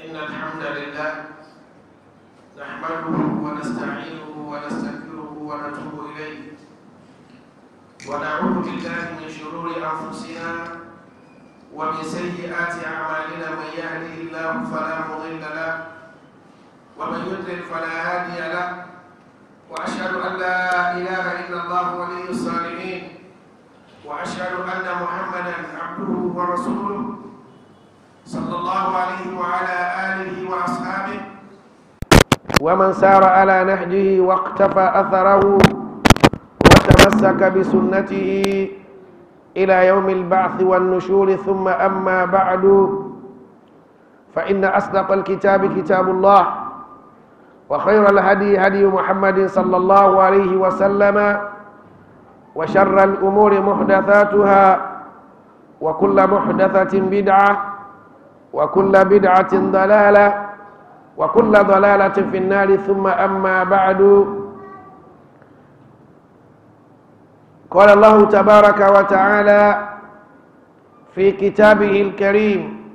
إن الحمد لله نحمده ونستعينه ونستغفره ونتوب إليه ونعوذ بالله من شرور أنفسنا ومن سيئات أعمالنا من يهده الله فلا مضل له ومن يضلل فلا هادي له وأشهد أن لا إله إلا الله ولي الصالحين وأشهد أن محمدا عبده ورسوله صلى الله عليه وعلى آله وأصحابه ومن سار على نهجه واقتفى أثره وتمسك بسنته إلى يوم البعث والنشور ثم أما بعد فإن أصدق الكتاب كتاب الله وخير الهدي هدي محمد صلى الله عليه وسلم وشر الأمور محدثاتها وكل محدثة بدعة وكل بدعة ضلالة وكل ضلالة في النار ثم أما بعد قال الله تبارك وتعالى في كتابه الكريم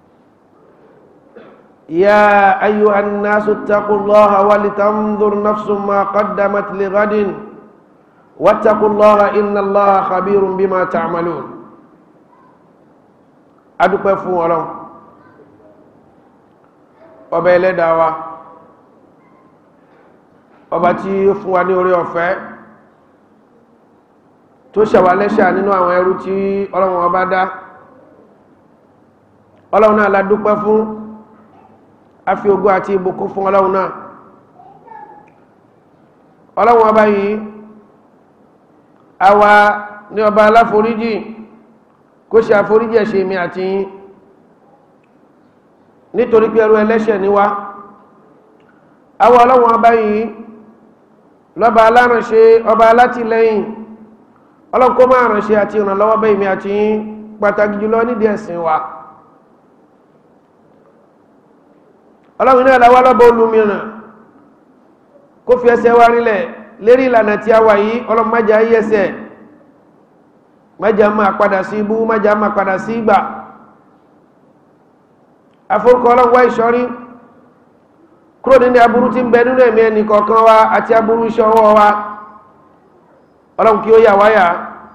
يا أيها الناس اتقوا الله ولتنظر نفس ما قدمت لغد واتقوا الله إن الله خبير بما تعملون adúpẹ́ fún ọlọ́run ọba ẹlẹ́dàá wa ọba tí ó fún wa ní orí ọ̀fẹ́ tó ṣẹ̀wà lẹ́ṣà nínú àwọn ẹrú tí ọlọ́run ọba dá ọlọ́run náà la dúpẹ́ fún a fi ògo àti ìbùkún fún ọlọ́run náà ọlọ́run ọba yìí àwa ní ọba aláforíjì kó ṣe àforíjì ẹ̀ṣẹ̀ mi àti yín nítorí pé ẹrú ẹlẹ́ṣẹ̀ ni wá àwa ọlọ́run ọba yìí lọ́ba alárànṣe ọba alátìlẹ́yìn ọlọ́run kó máa ránṣẹ́ àti ìrànlọ́wọ́ bẹ́ ìmì àti yín pàtàkì jùlọ nídìí ẹ̀sìn wa ọlọ́run náà láwá lọ́bọ̀ olùmíràn kó fi ẹsẹ̀ wa rílẹ̀ lérí ìlànà tí a wà yìí ọlọ́run májá yí ẹsẹ̀ májá máa padà sí ibú májá máa padà sí ìgbà afórúkọ ọlọ́run wá ìṣọ́rí kúrò nínú aburú tí ń bẹ nínú ẹ̀mí ẹnì kọ̀ọ̀kan wa àti aburú iṣẹ́ ọwọ́ wa ọlọ́run kí ó yà wáyà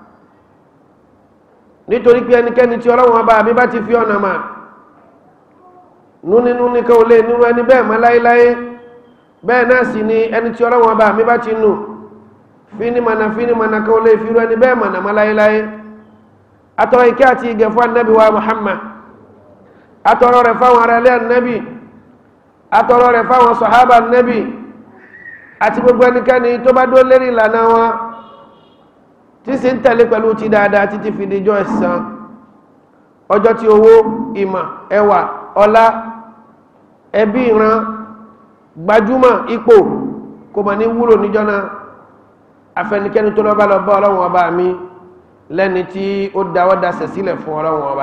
nítorí pé ẹnikẹ́ni tí ọlọ́run ọba àbí bá ti fi ọ̀nà mà núnínú ní kí o lè nírú ẹni bẹ́ẹ̀ mọ́ láéláé bẹ́ẹ̀ náà sì ni ẹni tí ọlọ́run ọba àbí bá ti nù fínímọ̀nà fínímọ̀nà kí o lè fi rú ẹni bẹ́ẹ̀ mọ̀nà mọ́ láéláé atọ́rọ ìkẹ́ àti ìgẹ̀ fún anábì wa Muhammad atọ́rọ rẹ̀ fáwọn ará ilé anábì atọ́rọ rẹ̀ fáwọn sọ̀hábà anábì àti gbogbo ẹnikẹ́ni tó bá dó lérí ìlànà wọn tí sì ń tẹ̀lé pẹ̀lú ti dáadáa títí fi dijọ́ ẹ̀san ọjọ́ tí owó ìmọ̀ ẹwà ọlá ẹbí ìran gbajúmọ̀ ipò kò mọ̀ ní wúlò níjọ́ náà afẹnikẹ́ni tó lọ́bá lọ́bá ọlọ́run ọba mi lẹ́ni tí ó dáwọ́ dasẹ̀ sílẹ̀ fún ọlọ́run ọba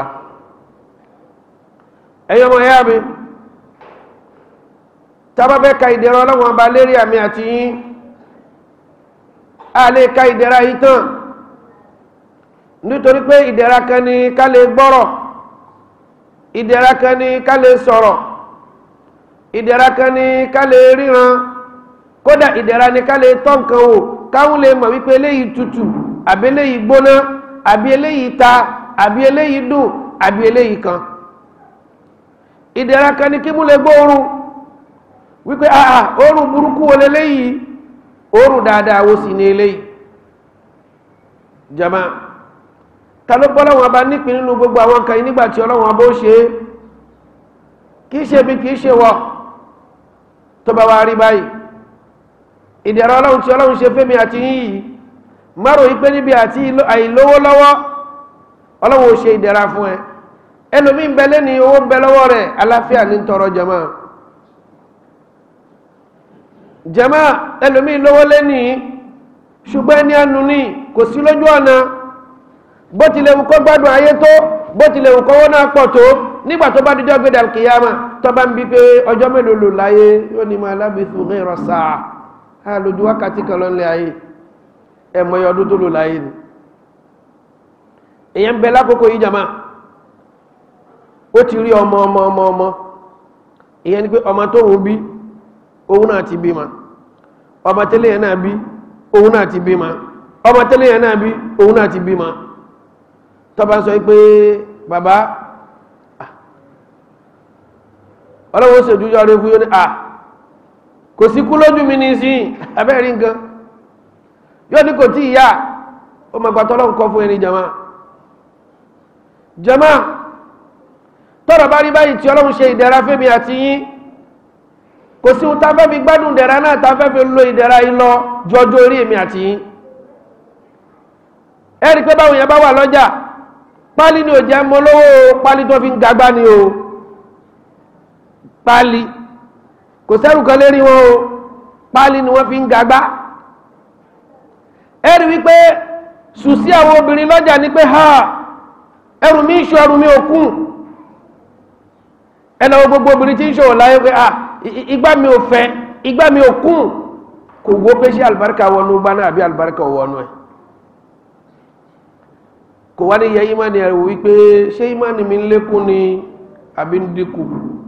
ẹ̀yọ́ mọ̀ ẹ̀yà mi tábàbẹ́ ka ìdẹ̀rọ ọlọ́run ọba lérí àmì àti yín a lè ka ìdẹ̀ra yìí tán nítorí pé ìdẹ̀ra kan ni ká lè gbọ́rọ̀ ìdẹ̀ra kan ni ká lè sọ̀rọ̀ ìdẹ̀ra kan ni ká lè ríran kódà ìdẹ̀ra ni ká lè tọ́ nǹkan wò káwọn lè mọ̀ wípé eléyìí tutù àbí eléyìí gbóná àbí eléyìí ta àbí eléyìí dùn àbí eléyìí kan ìdẹ̀ra kan ni kí mú lè gbóòórùn wípé àà òórùn burúkú wo leléyìí òórùn dáadáa wo sì ní eléyìí jama ta ló bọ́lá wọn bá nípìn nínú gbogbo àwọn nǹkan yìí nígbàtí ọlọ́wọ́n bó ṣe é kìí ṣe bí kìí ṣe wọ tó bá wá rí báyìí ìdẹ̀rọ ọlọ́run tí ọlọ́run ṣe fẹ́mi àti yìí márò ipé níbi àti àìlówó lọ́wọ́ ọlọ́run ò ṣe ìdẹ̀ra fún ẹ ẹlòmí ń bẹ lẹ́ni owó ń bẹ lọ́wọ́ rẹ̀ aláfíà ní tọrọ jama jama ẹlòmí lówó lẹ́ni ṣùgbọ́n ẹni ànú ní kò sí lójú ọ̀nà bó tilẹ̀ wù kó gbádùn ayé tó bó tilẹ̀ wù kọ́wọ́ náà pọ̀ tó nígbà tó bá dídọ́ gbé dàkìyàmà tó bá ń bí pé ọjọ́ mélòó lò láyé yóò ní máa lábìsù ghayra sáà á lójú wákàtí kan lọ́nlẹ̀ ayé ẹ̀mọ̀ ọdún tó lò láyé ni èyàn ń bẹ lákòókò yìí jama ó ti rí ọmọ ọmọ ọmọ ọmọ ìyẹn ni pé ọmọ tó ń bí òun náà ti bímọ ọmọ tẹ́lẹ̀ yẹn náà bí òun náà ti bímọ ọmọ tẹ́lẹ̀ yẹn náà bí òun náà ti bímọ tọ́ba sọ pé bàbá ọlọ́wọ́ ṣèjújọ́ rẹ fún yóò ní à kò sí kú lójú mi ní sí abẹ́rí nǹkan yóò ní kò tí ìyá ó ma gbàtọ́ lọ́n kọ́ fún ẹni jama jama tọ́rọ bá rí báyìí tí ọlọ́run ṣe ìdẹ̀ra fẹ́mi àti yín kò sí ohun táfẹ́ fi gbádùn ìdẹ̀ra náà táfẹ́ fi lo ìdẹ̀ra yìí lọ jọjọ́ orí èmi àti yín ẹ rí pé báwọn yẹn bá wà lọ́jà pálí ni ò jẹ́ mọ́ lówó pálí tó fi ń gagbá ni o pálí kò sẹ́rù kan lérí wọn o pálí ni wọ́n fi ń gagbá ẹ rí wípé sùsí àwọn obìnrin lọ́jà ní pé ha ẹrù mi ń ṣọ ẹrù mi ò kún ẹnà gbogbo obìnrin tí ń ṣòwò láyé pé ah igbá mi ò fẹ́ igbá mi ò kún kò wó pé ṣé àlùbáríkà wọnú gbá náà àbí àlùbáríkà wọnú ẹ kò wá ní yẹ ìmánì ẹ̀rù wípé ṣé ìmánì mi ń lékún ni àbí ń dínkù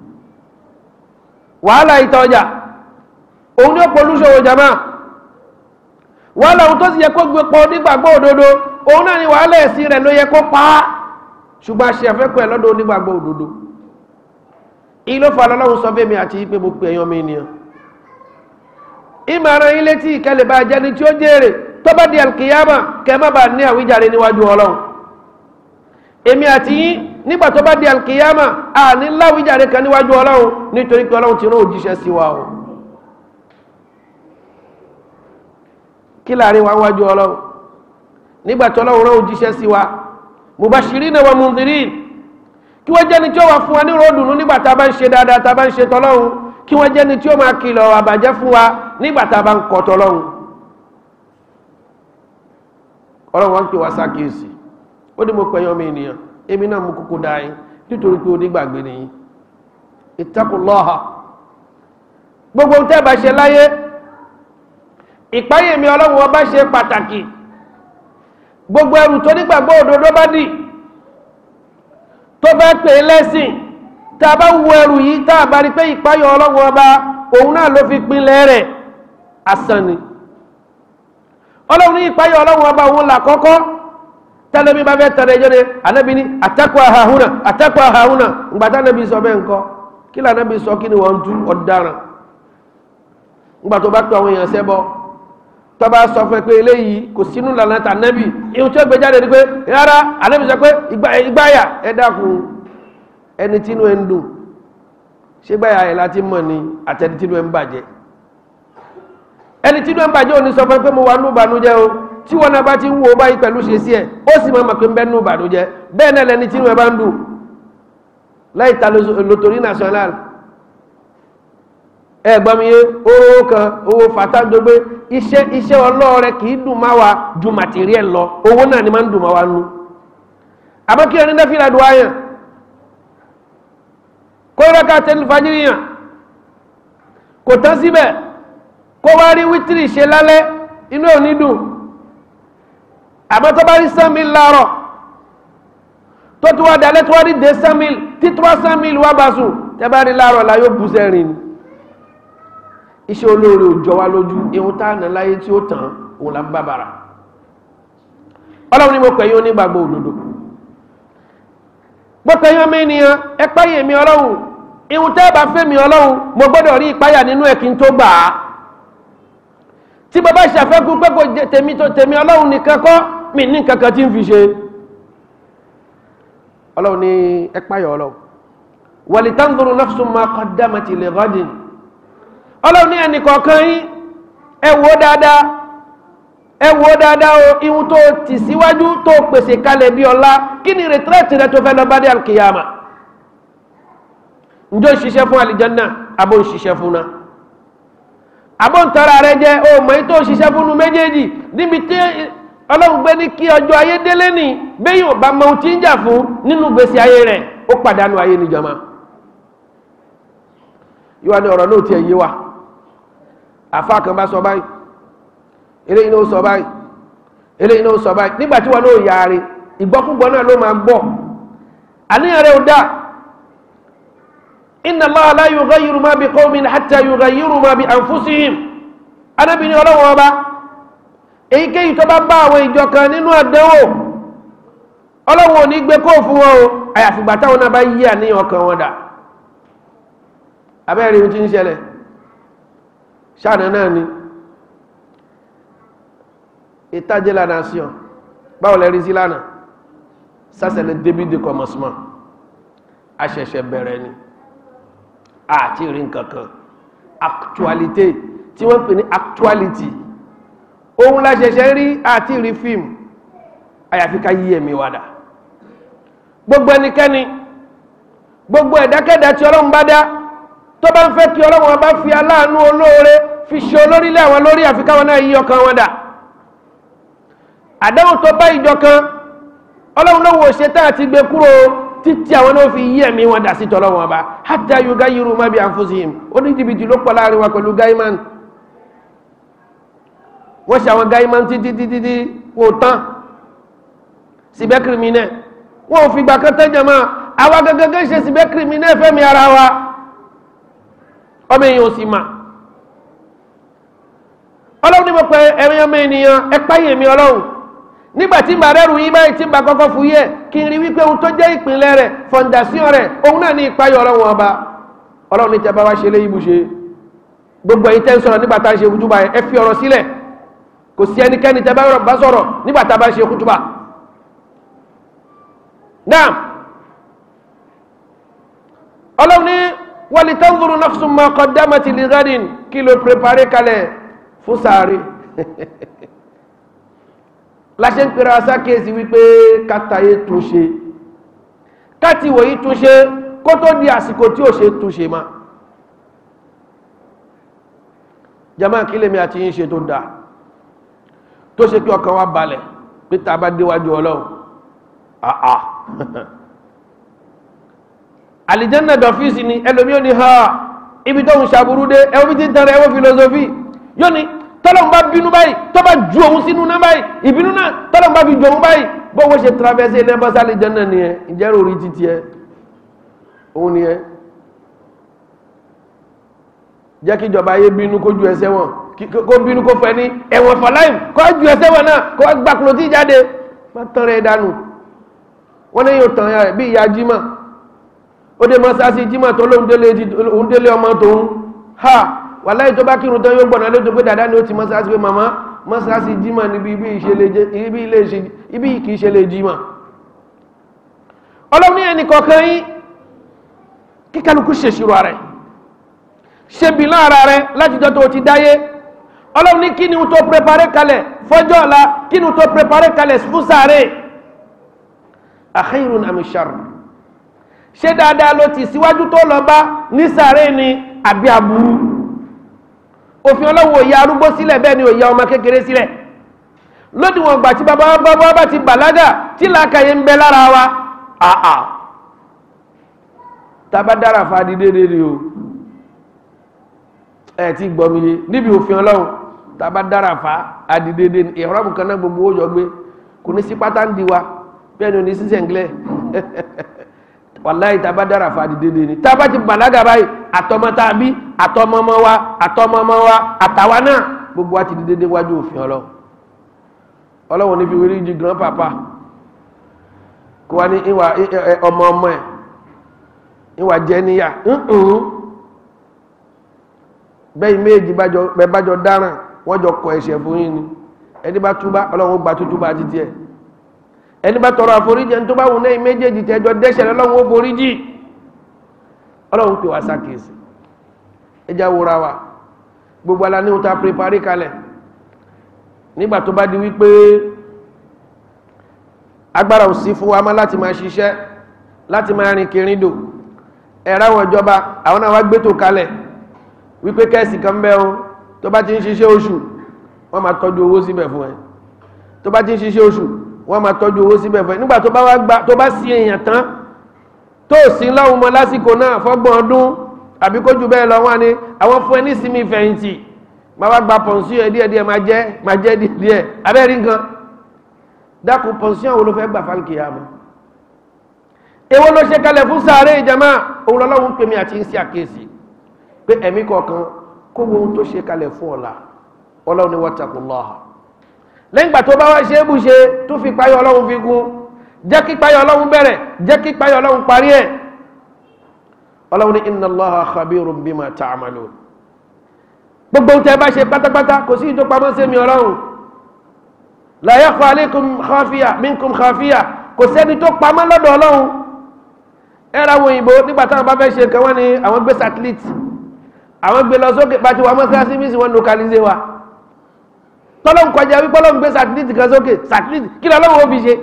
wàhálà ìta ọjà òun ní ó polúṣòwò jama wàhálà òun tó sì yẹ kó gbé pọ̀ nígbàgbọ́ òdodo òun náà ni wàhálà ẹ̀sìn rẹ̀ ló yẹ kó pa á ṣùgbọ́n a ṣe àfẹ́kọ̀ọ́ ẹ̀ lọ́dọ̀ onígbàgbọ́ òdodo ìlú fa lọ́lọ́run sọ fẹ́mi àti pé mo pè ẹ̀yàn mi ènìyàn ìmọ̀ràn ilé tí ìkẹlẹ̀ bá jẹni tí ó jèrè tó bá di alkiyama kẹ má bàa ní àwíjàre níwájú ọlọ́run èmi àti yín nígbà tó bá di alkiyama a ní láwíjàre kan níwájú ọlọ́run nítorí pé ọlọ́run ti rán òjíṣẹ́ sí wa o kí láàrin wa wájú ọlọ́run nígbà tó ọlọ́run rán òjíṣẹ́ sí wa mubashirina wa mundhirin kí wọ́n jẹ́ni tí ó wà fún wa ní ròdùnú nígbà tá a bá ń ṣe dáadáa tá a bá ń ṣe tọ́lọ́run kí wọ́n jẹ́ni tí ó máa kìlọ̀ àbàjẹ́ fún wa nígbà tá a bá ń kọ́ tọ́lọ́run ọlọ́run wọn ń pè wá sákìyèsí ó ní mo pẹ̀yàn mi ènìyàn èmi náà mú kúkú dá yín nítorí pé onígbàgbé nìyí ittaqullaha gbogbo ohun tẹ́ bá ṣe láyé ìpáyè mi ọlọ́run ọba ṣe pàtàkì gbogbo ẹrù tó nígbàgbọ́ òdodo bá dì tó bá pè é lẹ́sìn tá a bá wo ẹrù yìí tá a bá rí pé ìpáyè ọlọ́run ọba òun náà ló fi pinlẹ̀ rẹ̀ asán ni ọlọ́run ní ìpáyè ọlọ́run ọba òun là kọ́kọ́ tẹ́lẹ̀mí bá fẹ́ tẹ̀lé ẹjọ́ ni anábì ní àtẹ́kọ̀ àhàhùnà àtẹ́kọ̀ àhàhùnà ǹgbàtà anábì sọ bẹ́ẹ̀ ńkọ́ kí lè anábì sọ kí ni wọ́n ń tú ọ̀daràn ńgbà tó bá tó àwọn èèyàn sẹ́bọ̀ tó bá sọ fún ẹ pé eléyìí kò sínú lànà tà anábì ihun tí ó gbé jáde ni pé rárá anábì sọ pé ìgbáyà ẹ dákun ẹni tínú ẹ ń dùn ṣé gbáyà ẹ láti mọ̀ ni àtẹni tínú ẹ ń bàjẹ́ ẹni tínú ẹ ń bàjẹ́ òní sọ fún ẹ pé mo wà nù ìbànújẹ́ o tí wọn náà bá ti ń wo báyìí pẹ̀lú ṣe sí ẹ̀ ó sì máa mọ̀ pé ń bẹ́ nù ìbànújẹ́ bẹ́ẹ̀ náà lẹni tí inú ẹ bá ń dùn láì ta lotori national ẹ gbọ́ mi yé owó kan owó fata gbogbo iṣẹ́ iṣẹ́ ọlọ́ọ̀rẹ́ kì í dùn má wa ju material lọ owó náà ni máa ń dùn má wa nú àmọ́ kí ẹni náà fi ra dùn áyàn kó rẹ́ka tẹ́lifù fàjíríyàn kò tán síbẹ̀ kó wá rí wítìrì ṣe lálẹ́ inú ò ní dùn àmọ́ tó bá rí sẹ́mìl láàárọ̀ tó tó wá dalẹ́ tó wá rí dé sẹ́mìl tí tó wá sẹ́mìl wá bá sùn tẹ́ bá rí láàárọ̀ la yóò bú sẹ́rìn ni iṣẹ́ olóore ò jọ wá lójú ihun tá à ná láyé tí ó tàn òun là ń bá bàrà ọlọ́run ni mo pè yín onígbàgbọ́ òdodo mo pè yín ọmọ ènìyàn ẹ páyè mi ọlọ́run ihun tẹ́ bá fẹ́ mi ọlọ́run mo gbọ́dọ̀ rí ìpáyà nínú ẹ̀ kí n tó gbà á tí bàbá ìṣàfẹ́kù pé kò tèmi tó tèmi ọlọ́run nìkan kọ́ mi ní kankan tí ń fi ṣe ọlọ́run ní ẹpáyọ̀ ọlọ́run walitanzuru nafsun ma qaddamati li ghadin ọlọ́run ní ẹnì kọ̀ọ̀kan yín ẹ wò dáadáa ẹ wò dáadáa o ihun tó tì síwájú tó pèsè kalẹ̀ bí ọlá kí ni rẹ̀tírẹ̀tì rẹ tó fẹ́ lọ bá dé alkiyama njó ṣiṣẹ́ fún alìjánná abó ń ṣiṣẹ́ fún náà abóntara rẹ jẹ o mọ̀ èyí tó ṣiṣẹ́ fúnnu méjèèjì níbi tí ọlọ́run gbé ní kí ọjọ́ ayé délé ní bẹ́yìn ọba mọ ohun tí ń jà fún nínú gbèsè ayé rẹ̀ ó pàdánù ayé níjọba yíwá ní ọ̀rọ̀ náà tiẹ̀ yé wa àfa kan bá sọ báyìí eléyìí náà sọ báyìí eléyìí náà sọ báyìí nígbà tí wọn náà yaare ìgbọ́kúgbọ́ náà ló máa gbọ́ àníyàn rẹ̀ ò dáa inna Allaha la yughayyiru ma bi qawmin hatta yughayyiru ma bi anfusihim anábìnrin ọlọ́wọ́n ọba èyíkéyìí tó bá bá àwọn ìjọ kan nínú àdánwò ọlọ́wọ́n ò ní gbé kó fún wọn o àyàfìgbà táwọn náà bá yí àníyàn ọkàn wọn dà abẹ́rẹ́ ohun tí ń ṣẹlẹ̀ ṣáàdà náà ni ìtajẹ́ la nation báwo lẹ́rí sí lánàá sásẹ̀lẹ̀ david de commencement aṣẹ̀ṣẹ̀ bẹ̀rẹ̀ ni àti rí nkankan actualité tí wọ́n pè ní actuality ohun láṣẹ̀ṣẹ̀ rí àti rí fíìmù àyàfi ká yí ẹ̀mí wádà gbogbo ẹnikẹ́ni gbogbo ẹ̀dákẹ́dá tí ọlọ́run bá dá tó bá ń fẹ́ kí ọlọ́run ọba fi aláàánú olóore fi ṣe olórílẹ̀ àwọn lórí àfikáwọn náà yí ọkàn wọn dà àdáhùn tó bá ìjọ kan ọlọ́run ló wò ṣe tá àti gbé kúrò títí àwọn náà fi yí ẹ̀mí wọn dà sí tọ́lọ́run ọba hatta yugayiru ma bi anfusihim ó ní jìbìtì ló pọ̀ láàrin wa pẹ̀lú gaiman wọ́n ṣe àwọn gaiman títí títí tí wò tán síbẹ̀ kìrìmínẹ̀ wọ́n ò fi gbà kan tẹ́jọ mọ́ àwa gẹ́gẹ́gẹ́ ṣe síbẹ̀ kìrìmínẹ̀ fẹ́mi ara wa ọmọ èèyàn ò sì mà ọlọ́run ní mo pẹ ẹ̀rin ọmọ ènìyàn ẹ̀páyè mi ọlọ́run nígbà tí bàbá rẹ̀ yín báyìí tí bá kọ́kọ́ fún yẹ kí n rí wípé ohun tó jẹ́ ìpínlẹ̀ rẹ̀ fọ̀ǹdàsíọ̀n rẹ̀ òun náà ní ìpáyọ̀ ọlọ́run ọba ọlọ́run ní tẹ́bá wá ṣe lé ibùṣe gbogbo ẹ̀yin tẹ́ ń sọ̀rọ̀ nígbà tá a ṣe kútúbà ẹ fi ọ̀rọ̀ sílẹ̀ kò sí ẹnikẹ́ni tẹ́bá bá sọ̀rọ̀ nígbà tá a bá ṣe kútúbà náà ọlọ́run ní wọ́n tanzuru nafsun ma qaddamat li ghadin kí ló préparé kalẹ̀ fún sàárè láṣẹ ń pèrè asákèsí wípé kátàyé túnṣe káti wòyí túnṣe kó tó di àsìkò tí ò ṣe túnṣe ma jama kí lèmi àti yín ṣe tó dáa tó ṣe kí ọkàn wa balẹ̀ pé tá a bá déwájú ọlọ́run àà àlìjẹ́nà dọ̀fíìsì ni ẹlòmí ò ní ha ibi tó ń ṣàbúrú dé ẹwọ́ bí ti ń tẹ̀rẹ̀ ẹwọ́ filosofi yóò ní tọ́lọ̀n bá bínú báyìí tó bá ju òun sínú náà báyìí ìbínú náà tọ́lọ̀n bá fi ju òun báyìí bọ́wọ́ ṣe traverse ilẹ̀ bọ́sá àlìjẹ́nà ni ẹ ìjẹ́ orí títí ẹ òun ni ẹ jẹ́ kí ìjọba ayé bínú kó ju ẹsẹ̀ wọn kó bínú kó fẹ́ ní ẹ̀wọ̀n for life kó ju ẹsẹ̀ wọn náà kó gbàkúrò tí jáde má tán rẹ̀ dànù wọ́n ní yóò tàn rẹ̀ bí ìyá jimá ó dé mọ́sáàsì jímọ̀ tó lóun délé ọmọ tóun ha wà láì tó bá kírun tán yóò gbọ̀nà lójú pé dàdá ni ó ti mọ́sáàsì pé màmá mọ́sáàsì jímọ̀ níbi ibi kìí ṣe lè jímọ̀ ọlọ́run ẹni kọ̀ọ̀kan yín kí kálukú ṣèṣirò rẹ̀ ṣe bí lára rẹ̀ láti jọ tó ti dáyé ọlọ́run ní kí ni tó prepare kalẹ̀ fọ́jọ́ ọ̀la kí ni tó prepare kalẹ̀ fún sáré akhirun am sharr ṣé dáadáa ló ti síwájú tó lọ bá ní sàárè ni àbí aburú òfin ọlọ́wọ́ òye arúgbó sílẹ̀ bẹ́ẹ̀ ni òye ọmọ kékeré sílẹ̀ lódiwọ̀n gbà tí bàbá bàbá bá ti bàlágà tí làákàyè ń bẹ lára wa àà tàbá dára fa di dédé ni o ẹ ti gbọ́ mi yé níbi òfin ọlọ́run tàbá dára fa adi dédé ni ìrọ́mù kan náà gbogbo ó yọ gbé kò ní sí pátá ń di wa bẹ́ẹ̀ ni ò ní sí sẹ̀ńgílẹ̀ wàláyé tá a bá dára fa àdìdédé ni tá a bá ti bàlágà báyìí àtọmọ tá a bí àtọmọmọ wa àtọmọmọ wa àtàwa náà gbogbo wa ti di dédé wájú òfin ọlọ ọlọ́wọ́n ní fi wérí di grand papa kó wa ní ìwà ọmọ ọmọ ẹ̀ ìwà jẹ́ níyà bẹ́ẹ̀ méjì bájọ dáràn wọ́n jọ kọ ẹ̀ṣẹ̀ fún yín ni ẹni bá túbá ọlọ́wọ́n gba tútúbá títí ẹ̀ ẹni bá tọrọ àforíjì ẹni tó bá wù náà méjèèjì tẹjọ dẹ́ṣẹ̀ lọ́wọ́ foríjì ọlọ́run pè wá sákèsì ẹjá wúra wa gbogbo ala ní ta prepare kalẹ̀ nígbà tó bá di wípé agbára ò sí fún wa mọ́ láti máa ṣiṣẹ́ láti máa rìn kìrìndò ẹ̀rọ àwọn ìjọba àwọn náà wá gbétò kalẹ̀ wípé kẹ́ẹ̀sì kan bẹ́ o tó bá ti ń ṣiṣẹ́ oṣù wọ́n máa tọ́jú owó síbẹ̀ fún ẹ tó bá ti ń ṣiṣẹ́ oṣù wọ́n máa tọ́jú owó síbẹ̀ fún ẹ nígbà tó bá wá gbà tó bá sí èèyàn tán tó sí lọ́hùn mọ́ lásìkò náà fọ́gbọ̀n ọdún àbí kó jù bẹ́ẹ̀ lọ wọ́n ni àwọn fún ẹ ní sinmi fẹ̀yìntì máa wá gba pọ̀nsíọ̀n ẹ̀ díẹ̀ díẹ̀ máa jẹ́ máa jẹ́ díẹ̀ abẹ́rí nǹkan dákun pọ̀nsíọ̀n wo ló fẹ́ gbà fálkì yá mọ́ èwo ló ṣe kalẹ̀ fún sàárè ìjàmá òun lọ́lọ́run pèmí àti ń sí àkéèsì pé ẹ̀mí kọ̀ọ̀kan kó wo ohun tó ṣe kalẹ̀ fún ọ̀la ọlọ́run ni wattaqullaha lẹ́yìn ìgbà tó bá wá ṣe é bù ṣe tó fi páyọ̀ ọlọ́run fi gún jẹ́ kí páyọ̀ ọlọ́run bẹ̀rẹ̀ jẹ́ kí páyọ̀ ọlọ́run parí ẹ̀ ọlọ́run ní inna Allaha khabirun bima ta'malun gbogbo ohun tẹ́ bá ṣe pátápátá kò sí ìtò pamọ́ sí mi ọlọ́run la yakhfa alaykum khafiya minkum khafiya kò sẹ́ni tó pamọ́ lọ́dọ̀ ọlọ́run ẹ̀rọ àwọn òyìnbó nígbà táwọn bá fẹ́ ṣe nǹkan wọ́n ní àwọn gbé satellite àwọn gbé lọ sókè bá ti wà mọ́sálásí bí sí wọ́n localize wa tọ́lọ́n kọjá wípé ọlọ́run gbé satellite kan sókè satellite kí lọ́lọ́run ó fi ṣe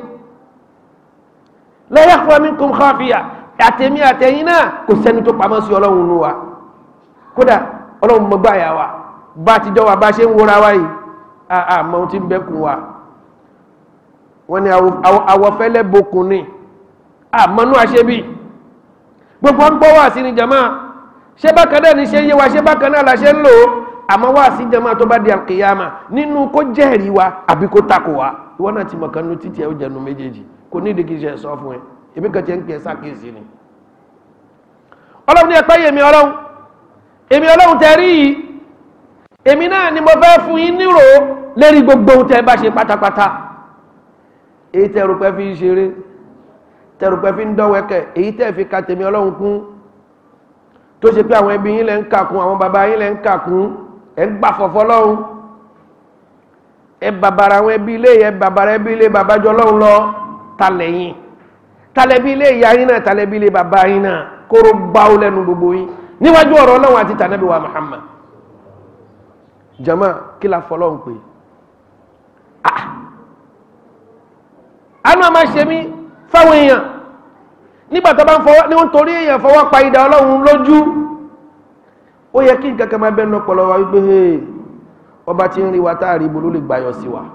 la yakhfa minkum khafiya àtẹ̀mí àtẹ̀yìn náà kò sẹ́ni tó pamọ́ sí ọlọ́run nù wa kódà ọlọ́run mọ̀ gbáyà wa bá ti jọ wa bá ṣe ń wúra wa yìí àmọ́ ohun tí ń bẹ́kùn wa wọ́n ní àwọ̀fẹ́lẹ́ bokùn ni àmọ́nú àṣẹ́bí gbogbo ń gbọ́ wà sí ni jama ṣé bákan náà ní ṣe yé wa ṣé bákan náà la ṣe ń lò ó àmọ́ wà sí jama tó bá di alkiyama nínú kó jẹ́rìí wa àbí kó takò wa ìwọ náà ti mọ̀ kan nu títí ẹ̀ ó jẹnu méjèèjì kò ní ìdíkì ṣe sọ fún ẹ èmi kan ti ń pè sákèsí ni ọlọ́run ní ẹ̀pẹ́ yèmí ọlọ́run èmi ọlọ́run tẹ rí yìí èmi náà ni mo fẹ́ fún yín nírò lérí gbogbo ohun tẹ bá ṣe pátápátá èyí tẹ rò pé fi ń ṣeré tẹ rò pé fi ń dọ́wẹ́kẹ̀ èyí tẹ fi ka tèmi ọlọ́run kún tó ṣe pé àwọn ẹbí yín lẹ́ ń kàkún àwọn bàbá yín lẹ́ ń kàkún ẹ̀ ń gbà fọ̀fọ́ lọ́run ẹ bàbàrà àwọn ẹbí ilé ẹ bàbàrà ẹbí ilé bàbájọ lọ́run lọ talẹ̀yìn talẹ̀bí ilé ìyá yín náà talẹ̀bí ilé bàbá yín náà kóró gbáwó lẹ́nu gbogbo yín níwájú ọ̀rọ̀ ọlọ́run àti tànàbí wa Muhammad jama kí la fọlọ́run pé àánú àmà ṣe mí fáwọn èèyàn nígbà tó bá ń fọwọ́ ní wọ́n torí èèyàn fọwọ́ pa idà ọlọ́run lójú ó yẹ kí nǹkan kan máa bẹ́ẹ̀ nọpọlọ wa wípé hey ọba tí ń rí wa táàrí ibo ló lè gbàyọ sí wa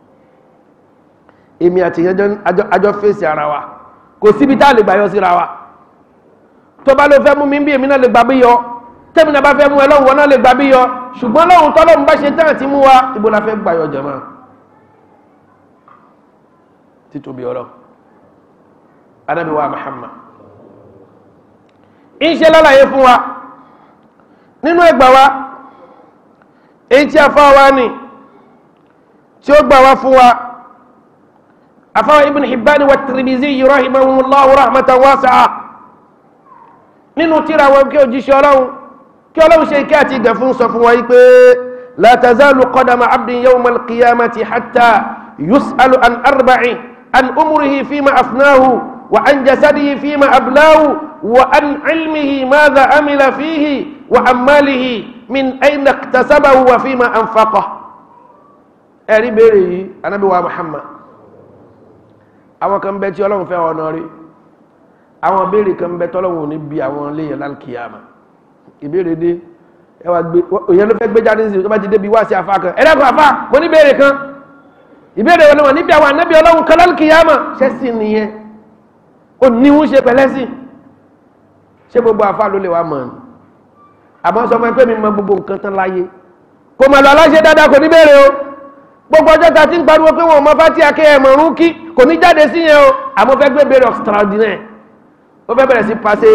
èmi àti ìyẹn àjọ fèsì ara wa kò síbi tá a lè gbàyọ síra wa tó bá ló fẹ́ mú mi bí èmi náà lè gbà bí yọ tẹ́mi náà bá fẹ́ mú ẹ lọ́hùn wọn náà lè gbà bí yọ ṣùgbọ́n lọ́hùn tọ́lọ́hùn bá ṣe tán àti mú wa ibo la fẹ́ gbàyọ jẹ̀mọ́ títóbi ọ̀rọ̀ Ànábì wa Muhammad ìṣe lálàyé fún wa nínú ẹgbà wa èyí tí a fọ́ wa ní tí ó gbà wá fún wa afáwọn Ibn Hibban wa Tirmidhi rahimahumullahu rahmatan wasi'a nínú tíra wọn kí òjíṣẹ́ ọlọ́run kí ọlọ́run ṣe kí àti ìgbẹ̀ fún sọ fún wa yí pé la tazalu qadama abdin yawma al-qiyamati hatta yus'alu an arba'in an umrihi fima afnahu wa an jasadihi fima ablahu wa an ilmihi madha amila fihi wa an malihi min ayna iktasabahu wa fima anfaqah ẹ̀rí béèrè yìí anábí wa Muhammad àwọn kan bẹ tí ọlọ́run fẹ́ ọ̀nà rí àwọn béèrè kan bẹ tọ́lọ́wọ̀n ní bí àwọn léyìn lálkìyàmà ìbéèrè dé ẹwà gbé òyìn ló fẹ́ gbé jáde sí tó bá ti débi wá sí afá kan ẹ̀rẹ́kùn afá mo ní béèrè kan ìbéèrè wọn wọn níbi àwọn anábì ọlọ́run kan lálkìyàmà ṣẹ́sì nìyẹn ó ní ń ṣe pẹ̀lẹ́sì ṣé gbogbo afá ló lè wá mọ̀ ní àmọ́ sọ fún ẹ pé mi mọ gbogbo nǹkan tán láyé kò mà lọ aláṣẹ dáadáa kò ní béèrè o gbogbo ọjọ́ ta ti ń pariwo pé wọn ò mọ fátí akẹ́yẹ̀ mọ̀rún kí kò ní jáde sí yẹn o àmọ́ fẹ́ gbé béèrè extraordinaire ó fẹ́ bẹ̀rẹ̀ sí pàṣẹ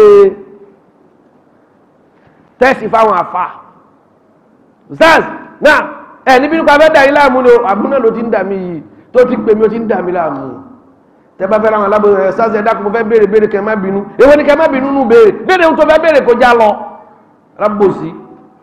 tẹ́sì fáwọn àfà zaz náà ẹ̀ níbi nípa fẹ́ dà yín láàmú ni àbúrò ló ti ń dà mí yìí tó ti pè mí ó ti ń dà mí láàmú tẹ́ bá fẹ́ ra àwọn alábòrò ẹ̀ zaz ẹ̀ dákun mo fẹ́ béèrè béèrè kẹ́ má bínú èwo ni kẹ́ má bínú nù béèrè béèrè ohun tó fẹ́ béèrè kó já lọ rábòsí